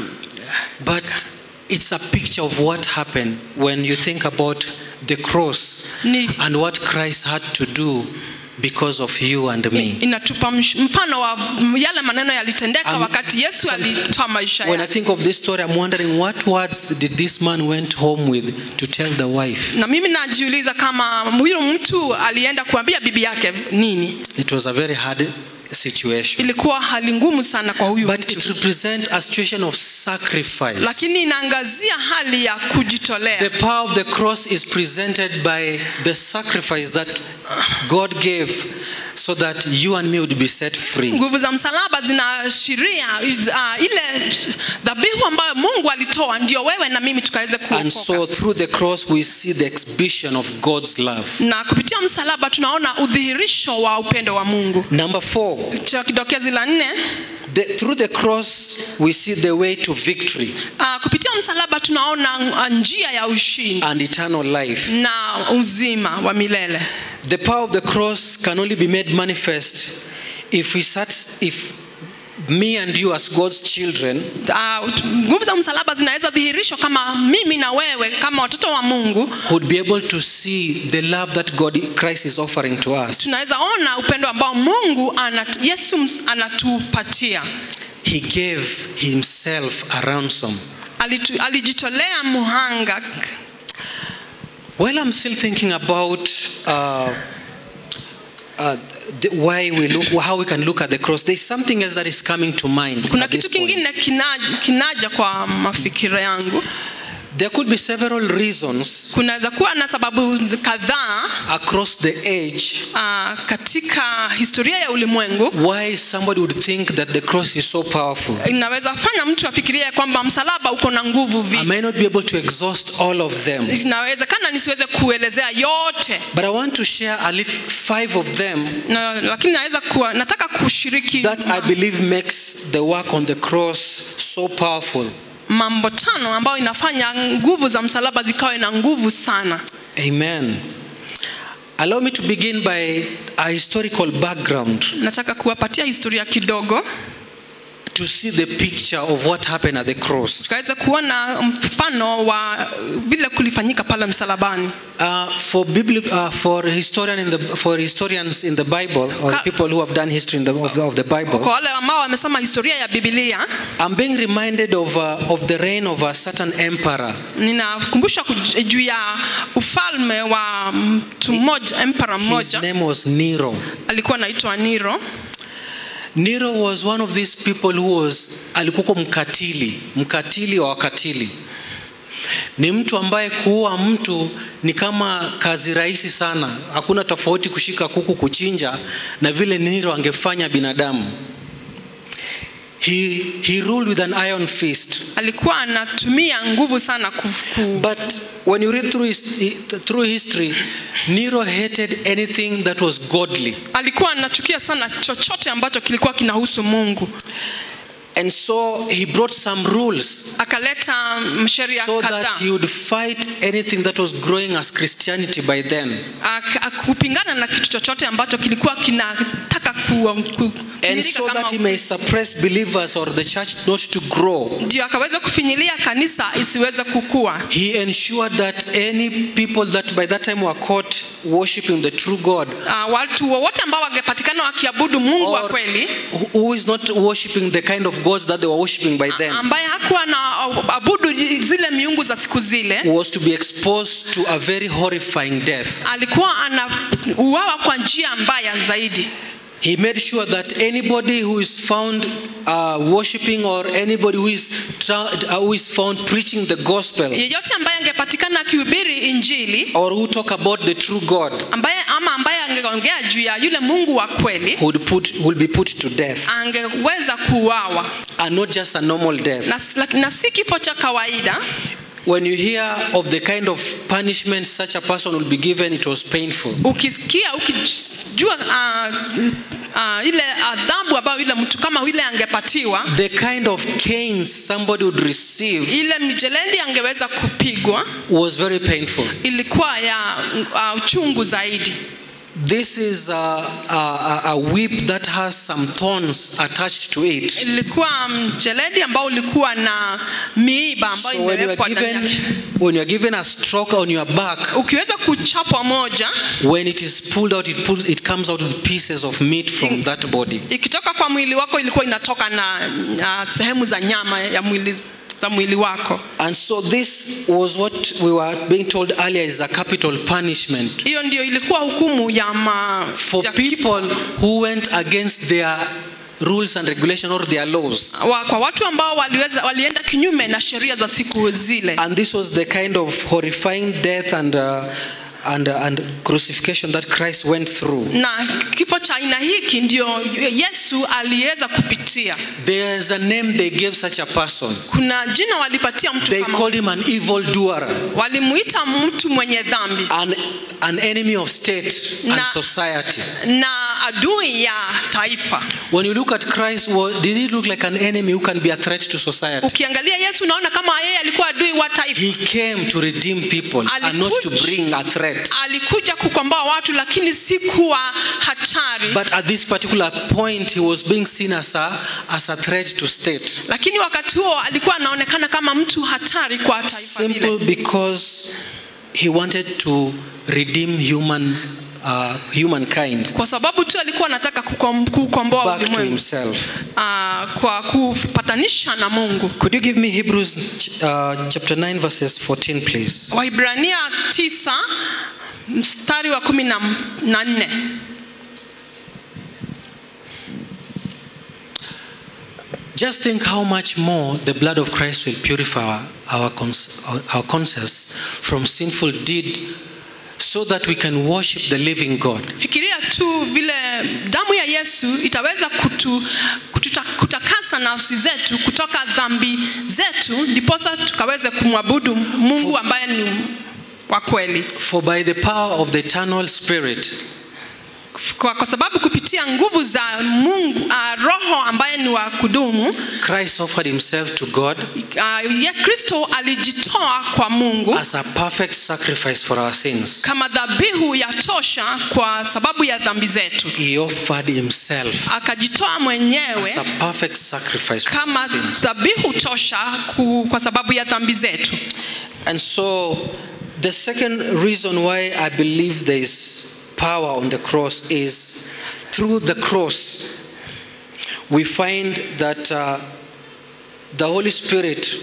But it's a picture of what happened when you think about the cross Ni- and what Christ had to do because of you and me. inatupa msh- mfano wa yale maneno yalitendeka Um, wakati yesu some- alitoa maisha When I yake think of this story, I'm wondering what words did this man went home with to tell the wife? na mimi najiuliza kama huyo mtu alienda kuambia bibi yake nini It was a very hard situation. ilikuwa hali ngumu sana kwa huyu But it mtu represents a situation of sacrifice. lakini inaangazia hali ya kujitolea The power of the cross is presented by the sacrifice that God gave so that you and me would be set free. nguvu za msalaba zinaashiria uh, ile dhabihu ambayo mungu alitoa ndio wewe na mimi tukaweze And so kuokoka through the cross, we see the exhibition of God's love. na kupitia msalaba tunaona udhihirisho wa upendo wa mungu Number four, cha kidokezi la nne the, through the cross, we see the way to victory uh, kupitia msalaba tunaona uh, njia ya ushindi and eternal life. na uzima wa milele The power of the cross can only be made manifest if we sat, if me and you as God's children Uh, nguvu za msalaba zinaweza dhihirishwa kama mimi na wewe kama watoto wa mungu would be able to see the love that God Christ is offering to us. tunaweza ona upendo ambao mungu anat, yesu ms- anatupatia He gave himself a ransom. Alitu, alijitolea muhanga While I'm still thinking about uh, uh, the, why we look, how we can look at the cross, there's something else that is coming to mind. kuna at this kitu point. kingine kinaja, kinaja kwa mafikira yangu There could be several reasons kunaweza kuwa na sababu kadhaa across the age uh, katika historia ya ulimwengu why somebody would think that the cross is so powerful. inaweza fanya mtu afikirie kwamba msalaba uko na nguvu I vipi may not be able to exhaust all of them, inawezekana nisiweze kuelezea yote but I want to share a little five of them na, lakini naweza kuwa nataka kushiriki that I believe makes the work on the cross so powerful. mambo tano ambayo inafanya nguvu za msalaba zikawe na nguvu sana Amen. Allow me to begin by a historical background nataka kuwapatia historia kidogo to see the picture of what happened at the cross. tukaweza kuona mfano wa vile kulifanyika pale msalabani Uh, for, bibli- uh, for, historian in the, for historians in the Bible, or Ka- people who have done history in the, of, the, of the Bible, kwa wale ambao wamesoma historia ya bibilia I'm being reminded of, uh, of the reign of a certain emperor. ninakumbushwa kuj- juu ya ufalme wa mtu mmoja empera His mmoja name was Nero. alikuwa anaitwa niro Nero was one of these people who was alikuwa mkatili, mkatili wa wakatili. Ni mtu ambaye kuua mtu ni kama kazi rahisi sana. Hakuna tofauti kushika kuku kuchinja na vile Nero angefanya binadamu. He, he ruled with an iron fist. alikuwa anatumia nguvu sana ku, ku, But when you read through, his, through history, Nero hated anything that was godly. alikuwa anachukia sana chochote ambacho kilikuwa kinahusu mungu And so he brought some rules akaleta sheria so kadhaa that he would fight anything that was growing as Christianity by then. Ak- ak- kupingana na kitu chochote ambacho kilikuwa kinataka ku, ku, And kuthirika so kama that he may suppress believers or the church not to grow. ndio akaweza kufinyilia kanisa isiweze kukua He ensured that any people that by that time were caught worshiping the true God uh, watu wowote ambao wangepatikana wakiabudu mungu wa or kweli who- who is not worshiping the kind of gods that they were worshiping by then ambaye hakuwa na abudu zile miungu za siku zile was to be exposed to a very horrifying death. alikuwa anauawa kwa njia mbaya zaidi He made sure that anybody who is found uh, worshiping or anybody who is, tra- uh, who is found preaching the gospel yeyote ambaye angepatikana akihubiri injili or who talk about the true God ambaye ama ambaye angeongea juu ya yule mungu wa kweli would, put, will be put to death angeweza kuuawa and not just a normal death. na, laki- na si kifo cha kawaida When you hear of the kind of punishment such a person will be given, it was painful. ukisikia ukijua uh, uh, ile adhabu ambayo yule mtu kama yule angepatiwa The kind of canes somebody would receive ile mjelendi angeweza kupigwa was very painful. ilikuwa ya uh, uchungu zaidi This is a, a, a whip that has some thorns attached to it. ilikuwa mjeledi ambao ulikuwa na miiba ambayo So when you are imewekwa ndani given yake when you are given a stroke on your back, ukiweza kuchapwa moja when it is pulled out, it pulls it it comes out with pieces of meat from that body. ikitoka kwa mwili wako ilikuwa inatoka na, na sehemu za nyama ya mwili za mwili wako And so this was what we were being told earlier is a capital punishment hiyo ndio ilikuwa hukumu ya, ma, for ya kifo. people who went against their rules and regulation or their laws. wa, kwa watu ambao waliweza, walienda kinyume na sheria za siku zile And this was the kind of horrifying death and uh, and uh, and crucifixion that Christ went through. na kifo cha aina hiki ndio yesu aliweza kupitia There's a name they gave such a person. kuna jina walipatia mtu They kama called him an evil doer, walimuita mtu mwenye dhambi an, an enemy of state and Na- society. na adui ya taifa When you look at Christ, wa- did he look like an enemy who can be a threat to society? ukiangalia yesu unaona kama yeye alikuwa adui wa taifa He came to redeem people and not to Alikuja- bring a threat. alikuja kukomboa watu lakini si kuwa hatari But at this particular point, he was being seen as a, as a threat to state. lakini wakati huo alikuwa anaonekana kama mtu hatari kwa taifa lile Simple because he wanted to redeem human, uh, humankind kwa sababu tu alikuwa anataka kukom- kukomboa back to ulimwengu himself. ah, kwa kupatanisha na mungu Could you give me Hebrews uh, chapter 9, verses 14, please? waibrania tisa mstari wa kumi na na nne Just think how much more the blood of Christ will purify our, our, cons- our conscience from sinful deed so that we can worship the living God. fikiria tu vile damu ya yesu itaweza kutu, kututa, kutakasa nafsi zetu kutoka dhambi zetu ndiposa tukaweze kumwabudu mungu ambaye ni wa kweli For by the power of the eternal Spirit, kwa, kwa sababu kupitia nguvu za mungu uh, roho ambaye ni wa kudumu Christ offered himself to God uh, ya kristo alijitoa kwa mungu as a perfect sacrifice for our sins. kama dhabihu ya tosha kwa sababu ya dhambi zetu He offered himself akajitoa as mwenyewe a perfect sacrifice for kama our sins. dhabihu tosha ku, kwa sababu ya dhambi zetu And so, the second reason why I believe there is power on the cross is through the cross, we find that uh, the Holy Spirit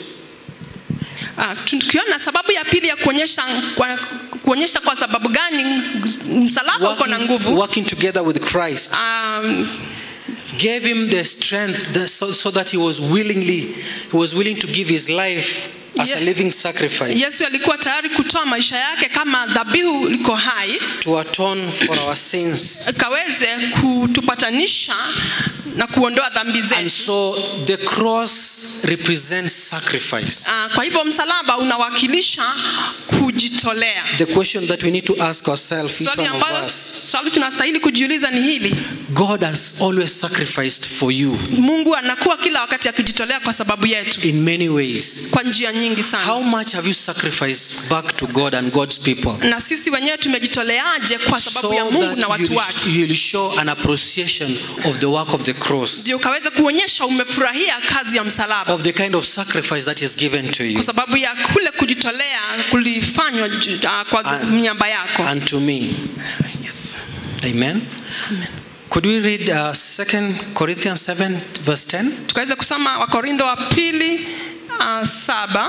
Ah, tukiona sababu ya pili ya kuonyesha kwa, kuonyesha kwa sababu gani msalaba uko na working, nguvu working together with Christ um, gave him the strength that, so, so that he was willingly he was willing to give his life as a Ye- living sacrifice yesu alikuwa tayari kutoa maisha yake kama dhabihu liko hai to atone for our sins. kaweze kutupatanisha na kuondoa dhambi And zetu so the cross represents sacrifice. Ah, kwa hivyo msalaba unawakilisha kujitolea The question that we need to ask ourselves, each swali one of ambalo us, swali tunastahili kujiuliza ni hili God has always sacrificed for you mungu anakuwa kila wakati akijitolea kwa sababu yetu in many ways. kwa njia nyingi sana How much have you sacrificed back to God and God's people? na sisi wenyewe tumejitoleaje kwa sababu So ya mungu na that watu wake you'll, you'll show an appreciation of the work of the cross, ndio ukaweza kuonyesha umefurahia kazi ya msalaba of the kind of sacrifice that is given to you kwa sababu ya kule kujitolea kulifanywa ju- ah, kwa And- miamba yako and to me. yes. Amen. Could we read uh, 2 Corinthians 7, verse 10? tukaweza kusoma wakorintho wa pili uh, saba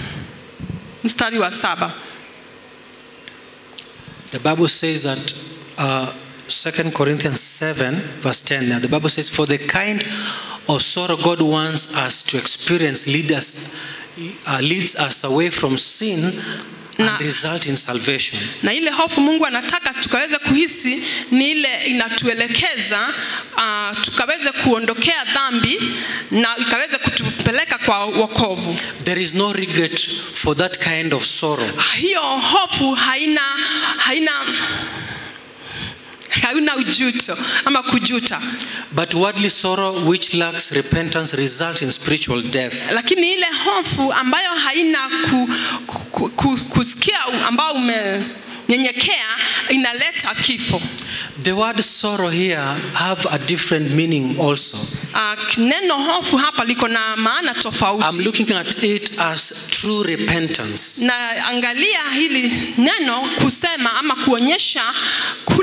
mstari wa saba The Bible says that uh, 2 Corinthians 7, verse 10. Now, the Bible says, For the kind of sorrow God wants us to experience lead us, uh, leads us away from sin and Na- result in salvation. na ile hofu mungu anataka tukaweze kuhisi ni ile inatuelekeza uh, tukaweze kuondokea dhambi na ikaweze kutupeleka kwa wokovu There is no regret for that kind of sorrow. hiyo hofu haina haina haina ujuto ama kujuta But worldly sorrow, which lacks repentance, results in spiritual death. lakini ile hofu ambayo haina ku, ku, ku, kusikia ambao umenyenyekea inaleta kifo The word sorrow here have a different meaning also. uh, neno hofu hapa liko na maana I'm tofauti looking at it as true repentance. na angalia hili neno kusema ama kuonyesha kule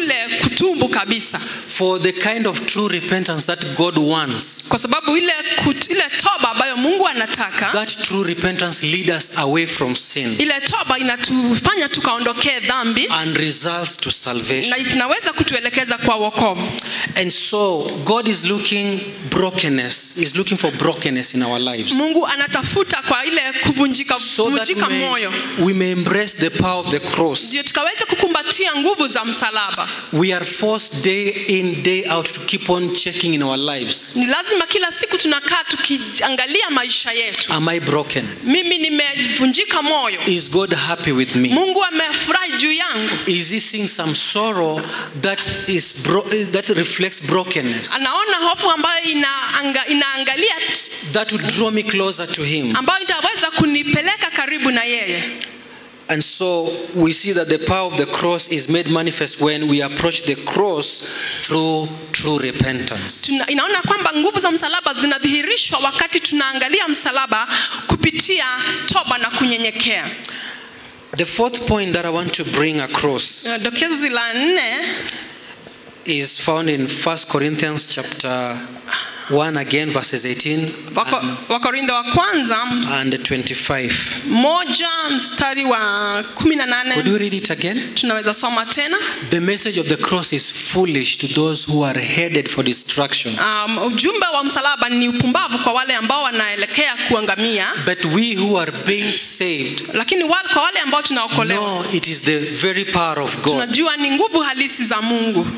kule kutubu kabisa For the kind of true repentance that God wants, kwa sababu ile, kut, ile toba ambayo mungu anataka that true repentance leads us away from sin ile toba inatufanya tukaondokee dhambi and results to salvation. na inaweza kutuelekeza kwa wokovu And so God is looking brokenness, is looking for brokenness in our lives. mungu anatafuta kwa ile kuvunjika So that kuvunjika may, moyo we may embrace the power of the cross. ndio tukaweze kukumbatia nguvu za msalaba We are forced day in, day out to keep on checking in our lives. ni lazima kila siku tunakaa tukiangalia maisha yetu Am I broken? mimi nimevunjika moyo Is God happy with me? mungu amefurahi juu yangu Is he seeing some sorrow that is bro- that reflects brokenness? anaona hofu ambayo inaanga, inaangalia t- That would draw me closer to him. ambayo itaweza kunipeleka karibu na yeye And so we see that the power of the cross is made manifest when we approach the cross through true repentance. Tuna, inaona kwamba nguvu za msalaba zinadhihirishwa wakati tunaangalia msalaba kupitia toba na kunyenyekea The fourth point that I want to bring across Uh, dokezi la nne is found in 1 Corinthians chapter 1 again verses 18 Wako- and, wakorintho wa kwanza ms- and 25. moja mstari wa kumi na Could you nane read it again? tunaweza soma tena The message of the cross is foolish to those who are headed for destruction. um, ujumbe wa msalaba ni upumbavu kwa wale ambao wanaelekea kuangamia But we who are being saved lakini wale, kwa wale ambao tunaokolewa know it is the very power of God. tunajua ni nguvu halisi za mungu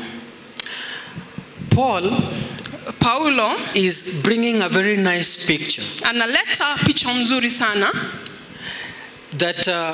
Paul paulo is bringing a very nice picture analeta picha mzuri sana that uh,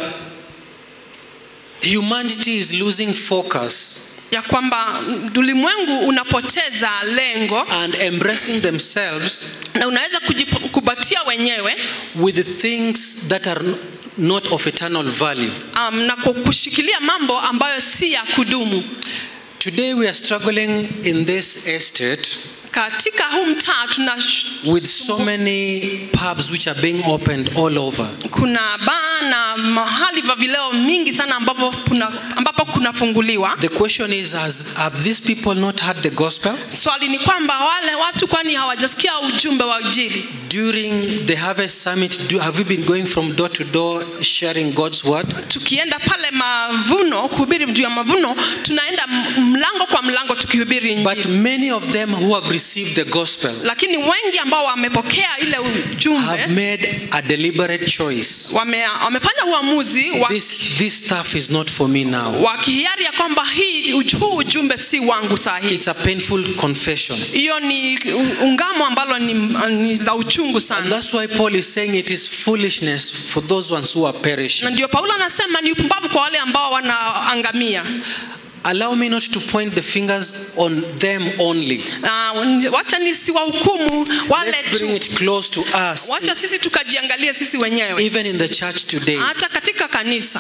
humanity is losing focus ya kwamba ulimwengu unapoteza lengo and embracing themselves na unaweza kujikubatia wenyewe with the things that are not of eternal value. um, na ku- kushikilia mambo ambayo si ya kudumu Today we are struggling in this estate katika huu mtaa tuna with so many pubs which are being opened all over. kuna baa na mahali vya vileo mingi sana ambapo kuna, ambapo kunafunguliwa The question is has, have these people not heard the gospel? swali ni kwamba wale watu kwani hawajasikia ujumbe wa ujili During the Harvest Summit, do, have you been going from door to door sharing God's word? tukienda pale mavuno kuhubiri juu ya mavuno tunaenda m- mlango kwa mlango tukihubiri But injili many of them who have received the gospel lakini wengi ambao wamepokea ile have ujumbe made a deliberate choice. wame, wamefanya uamuzi wa, This, this stuff is not for me now. wa kihiari ya kwamba hii uj- huu ujumbe si wangu saa hii It's a painful confession. hiyo ni u- ungamo ambalo ni, ni la uchungu And sana that's why Paul is saying it is foolishness for those ones who are na perishing. ndio paulo anasema ni upumbavu kwa wale ambao wanaangamia Allow me not to point the fingers on them only. uh, wacha nisiwahukumu wale Let's bring tu it close to us, wacha sisi tukajiangalie sisi wenyewe even in the church today. hata katika kanisa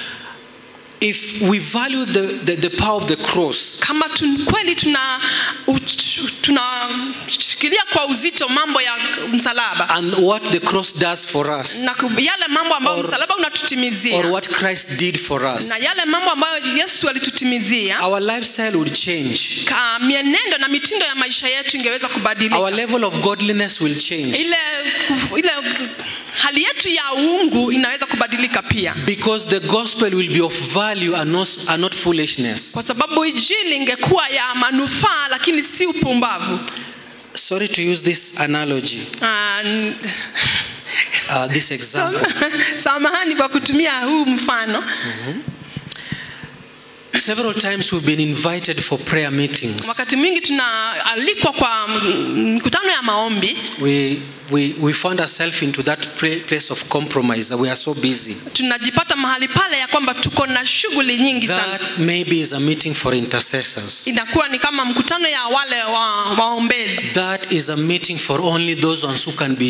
If we value the, the, the power of the cross, kama tun, kweli tuna uch- tunashikilia kwa uzito mambo ya msalaba and what the cross does for us, na ku- yale mambo ambayo Or- msalaba unatutimizia or what Christ did for us, na yale mambo ambayo yesu alitutimizia our lifestyle would change. ka mienendo na mitindo ya maisha yetu ingeweza kubadilika Our level of godliness will change. ile, ile hali yetu ya uungu inaweza kubadilika pia Because the gospel will be of value and not, and not foolishness. kwa sababu injili ingekuwa ya manufaa lakini si upumbavu Sorry to use this analogy, Ah, n- uh, this example. samahani kwa kutumia huu mfano Several times we've been invited for prayer meetings. wakati mwingi tunaalikwa kwa mm, mkutano ya maombi We, we, we found ourselves into that pra- place of compromise. We are so busy. tunajipata mahali pale ya kwamba tuko na shughuli nyingi sana That maybe is a meeting for intercessors. inakuwa ni kama mkutano ya wale wa, waombezi That is a meeting for only those ones who can be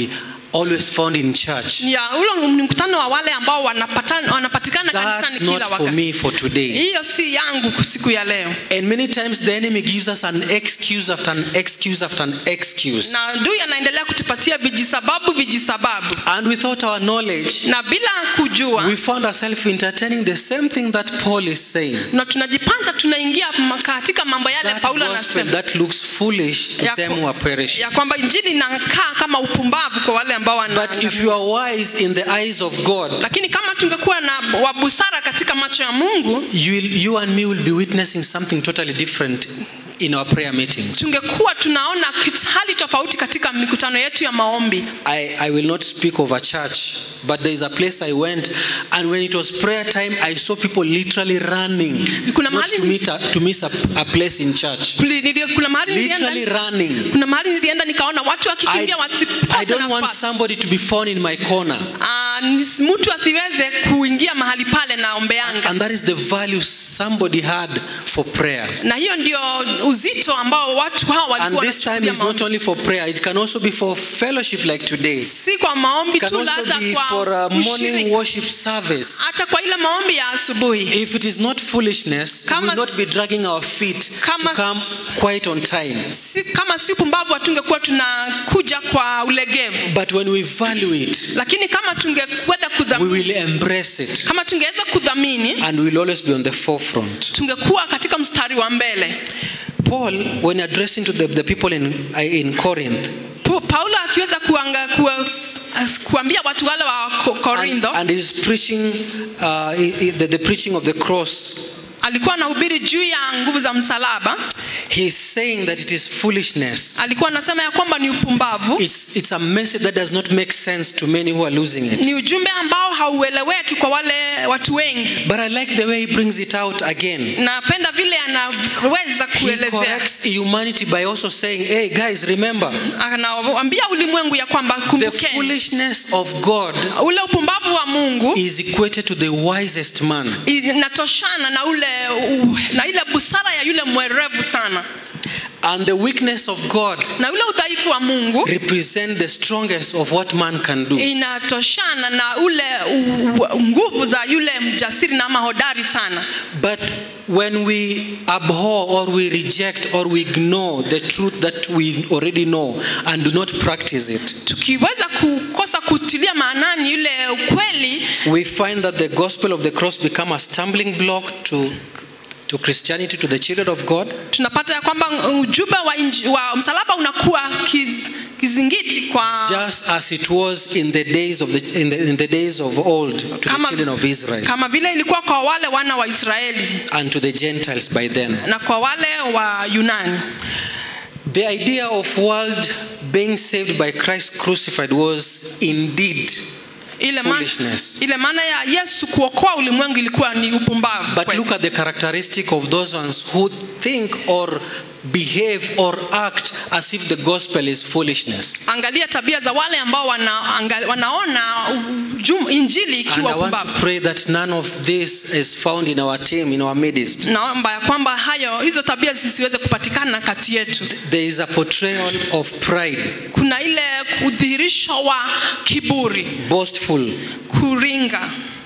always found in church. ni ya ule ni mkutano wa wale ambao wanapatana, wanapatikana kanisani That's kila not for wakati me for today. hiyo si yangu siku ya leo And many times the enemy gives us an excuse after an excuse after an excuse. na adui anaendelea kutupatia vijisababu vijisababu And without our knowledge, na bila kujua we found ourselves entertaining the same thing that Paul is saying. na tunajipanda tunaingia ma- katika mambo yale That paulo gospel anasema that looks foolish to ya, them ku- who are perishing. ya kwamba injili inakaa kama upumbavu kwa wale ambao wana But if you are wise in the eyes of God, lakini kama tungekuwa na wa busara katika macho ya mungu you, will, you and me will be witnessing something totally different in our prayer meetings. tungekuwa tunaona kit- hali tofauti katika mikutano yetu ya maombi I, I will not speak of a church, but there is a place I went, and when it was prayer time, I saw people literally running, Kuna not mahali- to, meet a, to miss a, a place in church. Kuli- nili- kuna mahali Literally nilienda running. kuna mahali nilienda nikaona watu I, wakikimbia I wasipate don't want nafasi somebody to be found in my corner. Ah, nis- mtu asiweze kuingia mahali pale na ombeanga And that is the value somebody had for prayers. na hiyo ndio uzito ambao watu hawa And walikuwa this time wanachukulia is not maombi. only for prayer, it can also be for fellowship like today. si kwa maombi It can tu la also hata be kwa for a morning ushirika. worship service. hata kwa ile maombi ya asubuhi If it is not foolishness, we Kama will not be s- dragging our feet to Kama come s- quite on time. si, kama si upumbavu hatungekuwa tunakuja kwa ulegevu But when we value it, lakini kama tungeweza we kudhamini will embrace it kama tungeweza kudhamini and we will always be on the forefront. tungekuwa katika mstari wa mbele Paul, when addressing to the, the people in, in Corinth, Pu- paulo akiweza kuanga, kuwa, kuambia watu wale wa Ko- and, korintho and he's preaching uh, he- he- the, the preaching of the cross, alikuwa anahubiri juu ya nguvu za msalaba he's saying that it is foolishness. alikuwa anasema ya kwamba ni upumbavu It's, it's a message that does not make sense to many who are losing it. ni ujumbe ambao haueleweki kwa wale watu wengi But I like the way he brings it out again. napenda vile anaweza He kuelezea corrects humanity by also saying, hey guys, remember, anawaambia ulimwengu ya kwamba the kumbukeni foolishness of God ule upumbavu wa mungu is equated to the wisest man. inatoshana na ule u- na ile busara ya yule mwerevu sana And the weakness of God na ule udhaifu wa mungu represent the strongest of what man can do. inatoshana na ule u- u- nguvu za yule mjasiri na ama hodari sana But when we abhor or we reject or we ignore the truth that we already know and do not practice it, tukiweza kukosa kutilia maanani yule ukweli we find that the gospel of the cross become a stumbling block to, to Christianity, to the children of God, tunapata ya kwamba ujumbe wa, inji, wa msalaba unakuwa kiz, kizingiti kwa just as it was in the days of the in the, in the days of old to the kama, children of Israel kama vile ilikuwa kwa wale wana wa israeli and to the Gentiles by then. na kwa wale wa yunani The idea of world being saved by Christ crucified was indeed ile maana, Foolishness. ile maana ya yesu kuokoa ulimwengu ilikuwa ni upumbavu But kweli. look at the characteristic of those ones who think or behave or act as if the gospel is foolishness. angalia tabia za wale ambao wana, anga, wanaona jum, injili And ikiwa I want to upumbavu pray that none of this is found in our team, in our midst. naomba ya kwamba hayo hizo tabia zisiweze kupatikana kati yetu There is a portrayal of pride, kuna ile udhihirisho wa kiburi boastful, kuringa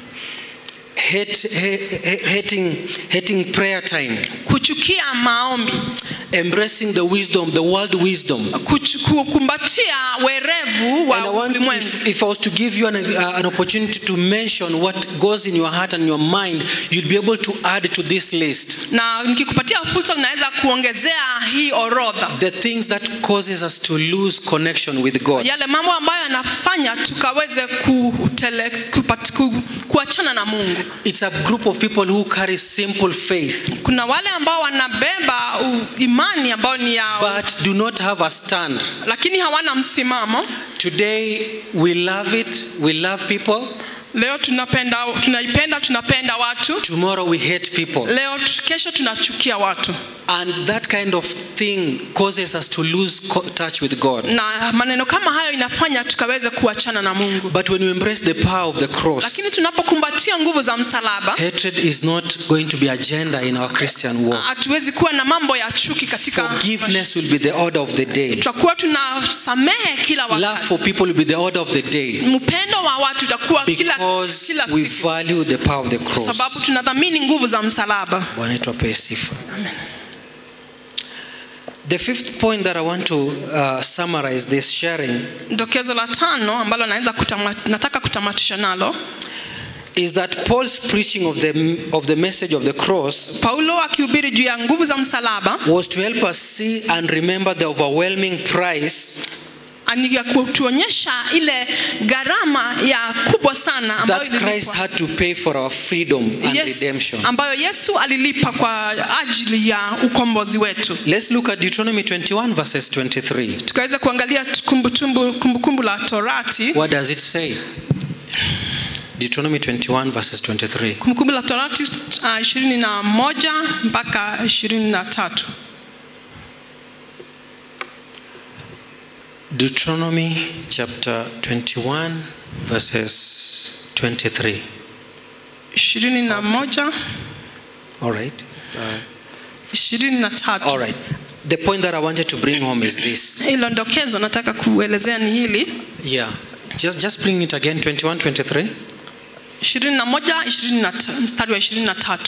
hate, ha- ha- hating, hating prayer time, kuchukia maombi embracing the wisdom, the world wisdom. kuchu- kukumbatia werevu wa And I want, ulimwengu if, if I was to give you an, uh, an opportunity to mention what goes in your heart and your mind, you'll be able to add to this list na nikikupatia fursa unaweza kuongezea hii orodha the things that causes us to lose connection with God. yale mambo ambayo yanafanya tukaweze kutele, kupat, ku, kuachana na mungu It's a group of people who carry simple faith kuna wale ambao wanabeba u- imani ambayo ni yao but do not have a stand. lakini hawana msimamo Today we love it, we love people. leo tunapenda tunaipenda tunapenda watu Tomorrow we hate people. leo tu- kesho tunachukia watu And that kind of thing causes us to lose co- touch with God. na maneno kama hayo inafanya tukaweze kuachana na mungu But when we embrace the power of the cross, lakini tunapokumbatia nguvu za msalaba hatred is not going to be agenda in our Christian walk. hatuwezi kuwa na mambo ya chuki katika Forgiveness will be the order of the day. tutakuwa tunasamehe kila Love wakati for people will be the order of the day mpendo wa watu utakuwa kila, because kila we siku value the power of the kwa cross. sababu tunadhamini nguvu za msalaba Bwana wetu apewe sifa. The fifth point that I want to uh, summarize this sharing dokezo la tano ambalo naweza kutama, nataka kutamatisha nalo is that Paul's preaching of the of the message of the cross paulo akihubiri juu ya nguvu za msalaba was to help us see and remember the overwhelming price ni ya kutuonyesha ile gharama ya kubwa sana ambayo that Christ ililipwa. had to pay for our freedom and Yes, redemption. ambayo yesu alilipa kwa ajili ya ukombozi wetu Let's look at Deuteronomy 21 verses 23. tukaweza kuangalia kumbukumbu kumbukumbu la torati What does it say? Deuteronomy 21 verses 23. kumbukumbu la torati uh, ishirini na moja mpaka ishirini na tatu Deuteronomy chapter 21 verses 23. ishirini na moja All right. Uh, ishirini na tatu all right. The point that I wanted to bring home is this. hilo ndokezo nataka kuelezea ni hili Yeah. Just just bring it again 21 23. ishirini na moja ishirini na ta- mstari wa ishirini na tatu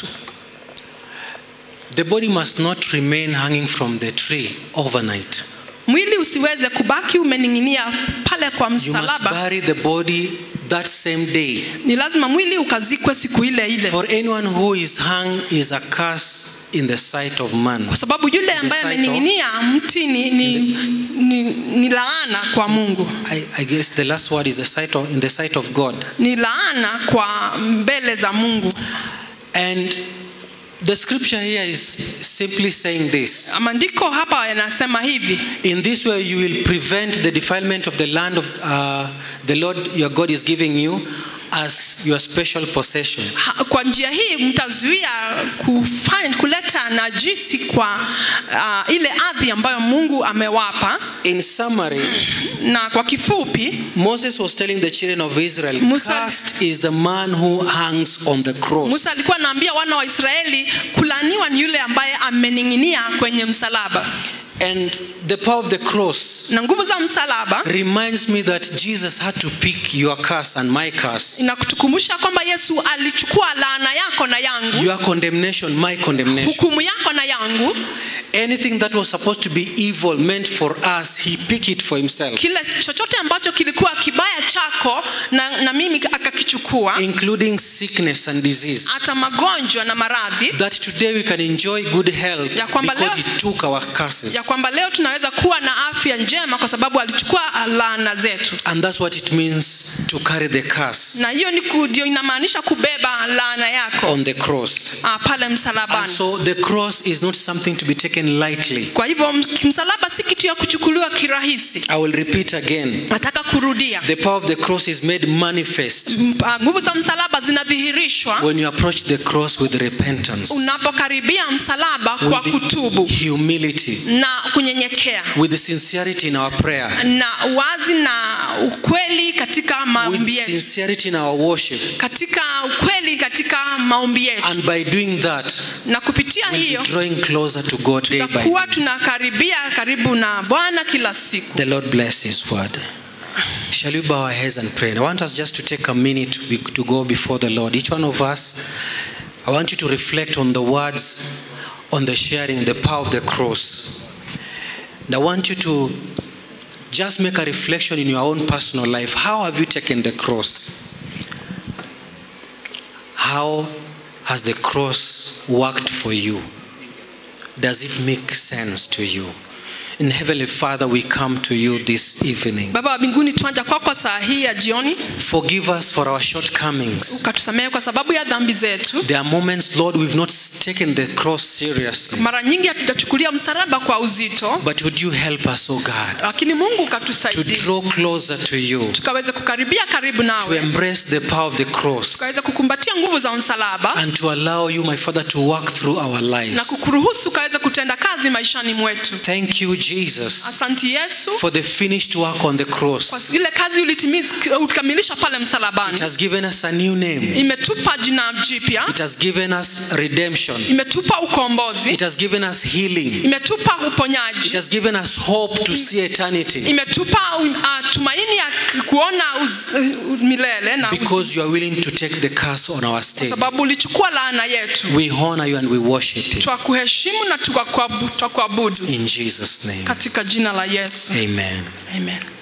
The body must not remain hanging from the tree overnight. mwili usiweze kubaki umening'inia pale kwa You must msalaba bury the body that same day. ni lazima mwili ukazikwe siku ile ile For anyone who is hung is a curse in the sight of man. kwa sababu yule ambaye sight of- amening'inia mti ni, ni, ni, ni laana kwa mungu I, I guess the last word is the sight of, in the sight of God. ni laana kwa mbele za mungu And the scripture here is simply saying this. maandiko hapa yanasema hivi In this way, you will prevent the defilement of the land of uh, the Lord your God is giving you as your special possession. ha, kwa njia hii mtazuia kufanya, kuleta najisi kwa uh, ile ardhi ambayo mungu amewapa In summary, na kwa kifupi Moses was telling the children of Israel, Musa- Cursed is the man who hangs on the cross. musa alikuwa anaambia wana wa israeli kulaniwa ni yule ambaye amening'inia kwenye msalaba And the power of the cross na nguvu za msalaba reminds me that Jesus had to pick your curse and my curse, inakutukumbusha kwamba yesu alichukua laana yako na yangu your condemnation, my condemnation. hukumu yako na yangu Anything that was supposed to be evil meant for us, he picked it for himself, kile chochote ambacho kilikuwa kibaya chako na, na mimi akakichukua including sickness and disease. hata magonjwa na maradhi That today we can enjoy good health Ya kwamba because leo- he took our curses. ya kwamba leo tunaweza kuwa na afya njema kwa sababu alichukua laana zetu And that's what it means to carry the curse na hiyo ni ku- ndio inamaanisha kubeba laana yako on the cross. ah, pale And msalabani so the cross is not something to be taken lightly. kwa hivyo m- msalaba si kitu ya kuchukuliwa kirahisi I will repeat again. nataka kurudia The power of the cross is made manifest M- ah, nguvu za msalaba zinadhihirishwa when you approach the cross with repentance, unapokaribia msalaba kwa with kutubu humility, na kunyenyekea with sincerity in our prayer, na wazi na ukweli katika with maombi yetu sincerity in our worship. katika ukweli katika maombi yetu And by doing that, na kupitia we'll hiyo be drawing closer to God day by tutakuwa day. tunakaribia karibu na bwana kila siku The Lord bless His word. Shall we bow our heads and pray? I want us just to take a minute to, be, to go before the Lord. Each one of us, I want you to reflect on the words, on the sharing, the power of the cross. And I want you to just make a reflection in your own personal life. How have you taken the cross? How has the cross worked for you? Does it make sense to you? In Heavenly Father, we come to you this evening. baba wa mbinguni twanja kwako saa hii ya jioni Forgive us for our shortcomings. ukatusamehe kwa sababu ya dhambi zetu There are moments, Lord, we've not taken the cross seriously. mara nyingi hatujachukulia msalaba kwa uzito But would you help us, oh God, lakini mungu to ukatusaidia draw closer to you, tukaweze kukaribia karibu to nawe embrace the power of the cross, tukaweze kukumbatia nguvu za msalaba and to allow you, my Father, to work through our na lives. kukuruhusu ukaweze kutenda kazi maishani mwetu Thank you, Jesus, asanti yesu for the finished work on the kwa cross. ile kazi ulitimiza- ulikamilisha pale It msalabani has given us a new name. imetupa jina jipya It has given us redemption. imetupa ukombozi It has given us healing. imetupa It uponyaji has given us hope to see eternity imetupa uh, tumaini ya kuona uz, uh, milele na uz, because you are willing to take the curse on our kwa state. sababu ulichukua laana yetu We honor you and we worship you. twakuheshimu na tukakuabu- twakuabudu In Jesus' name. katika jina la yesu Amen. amen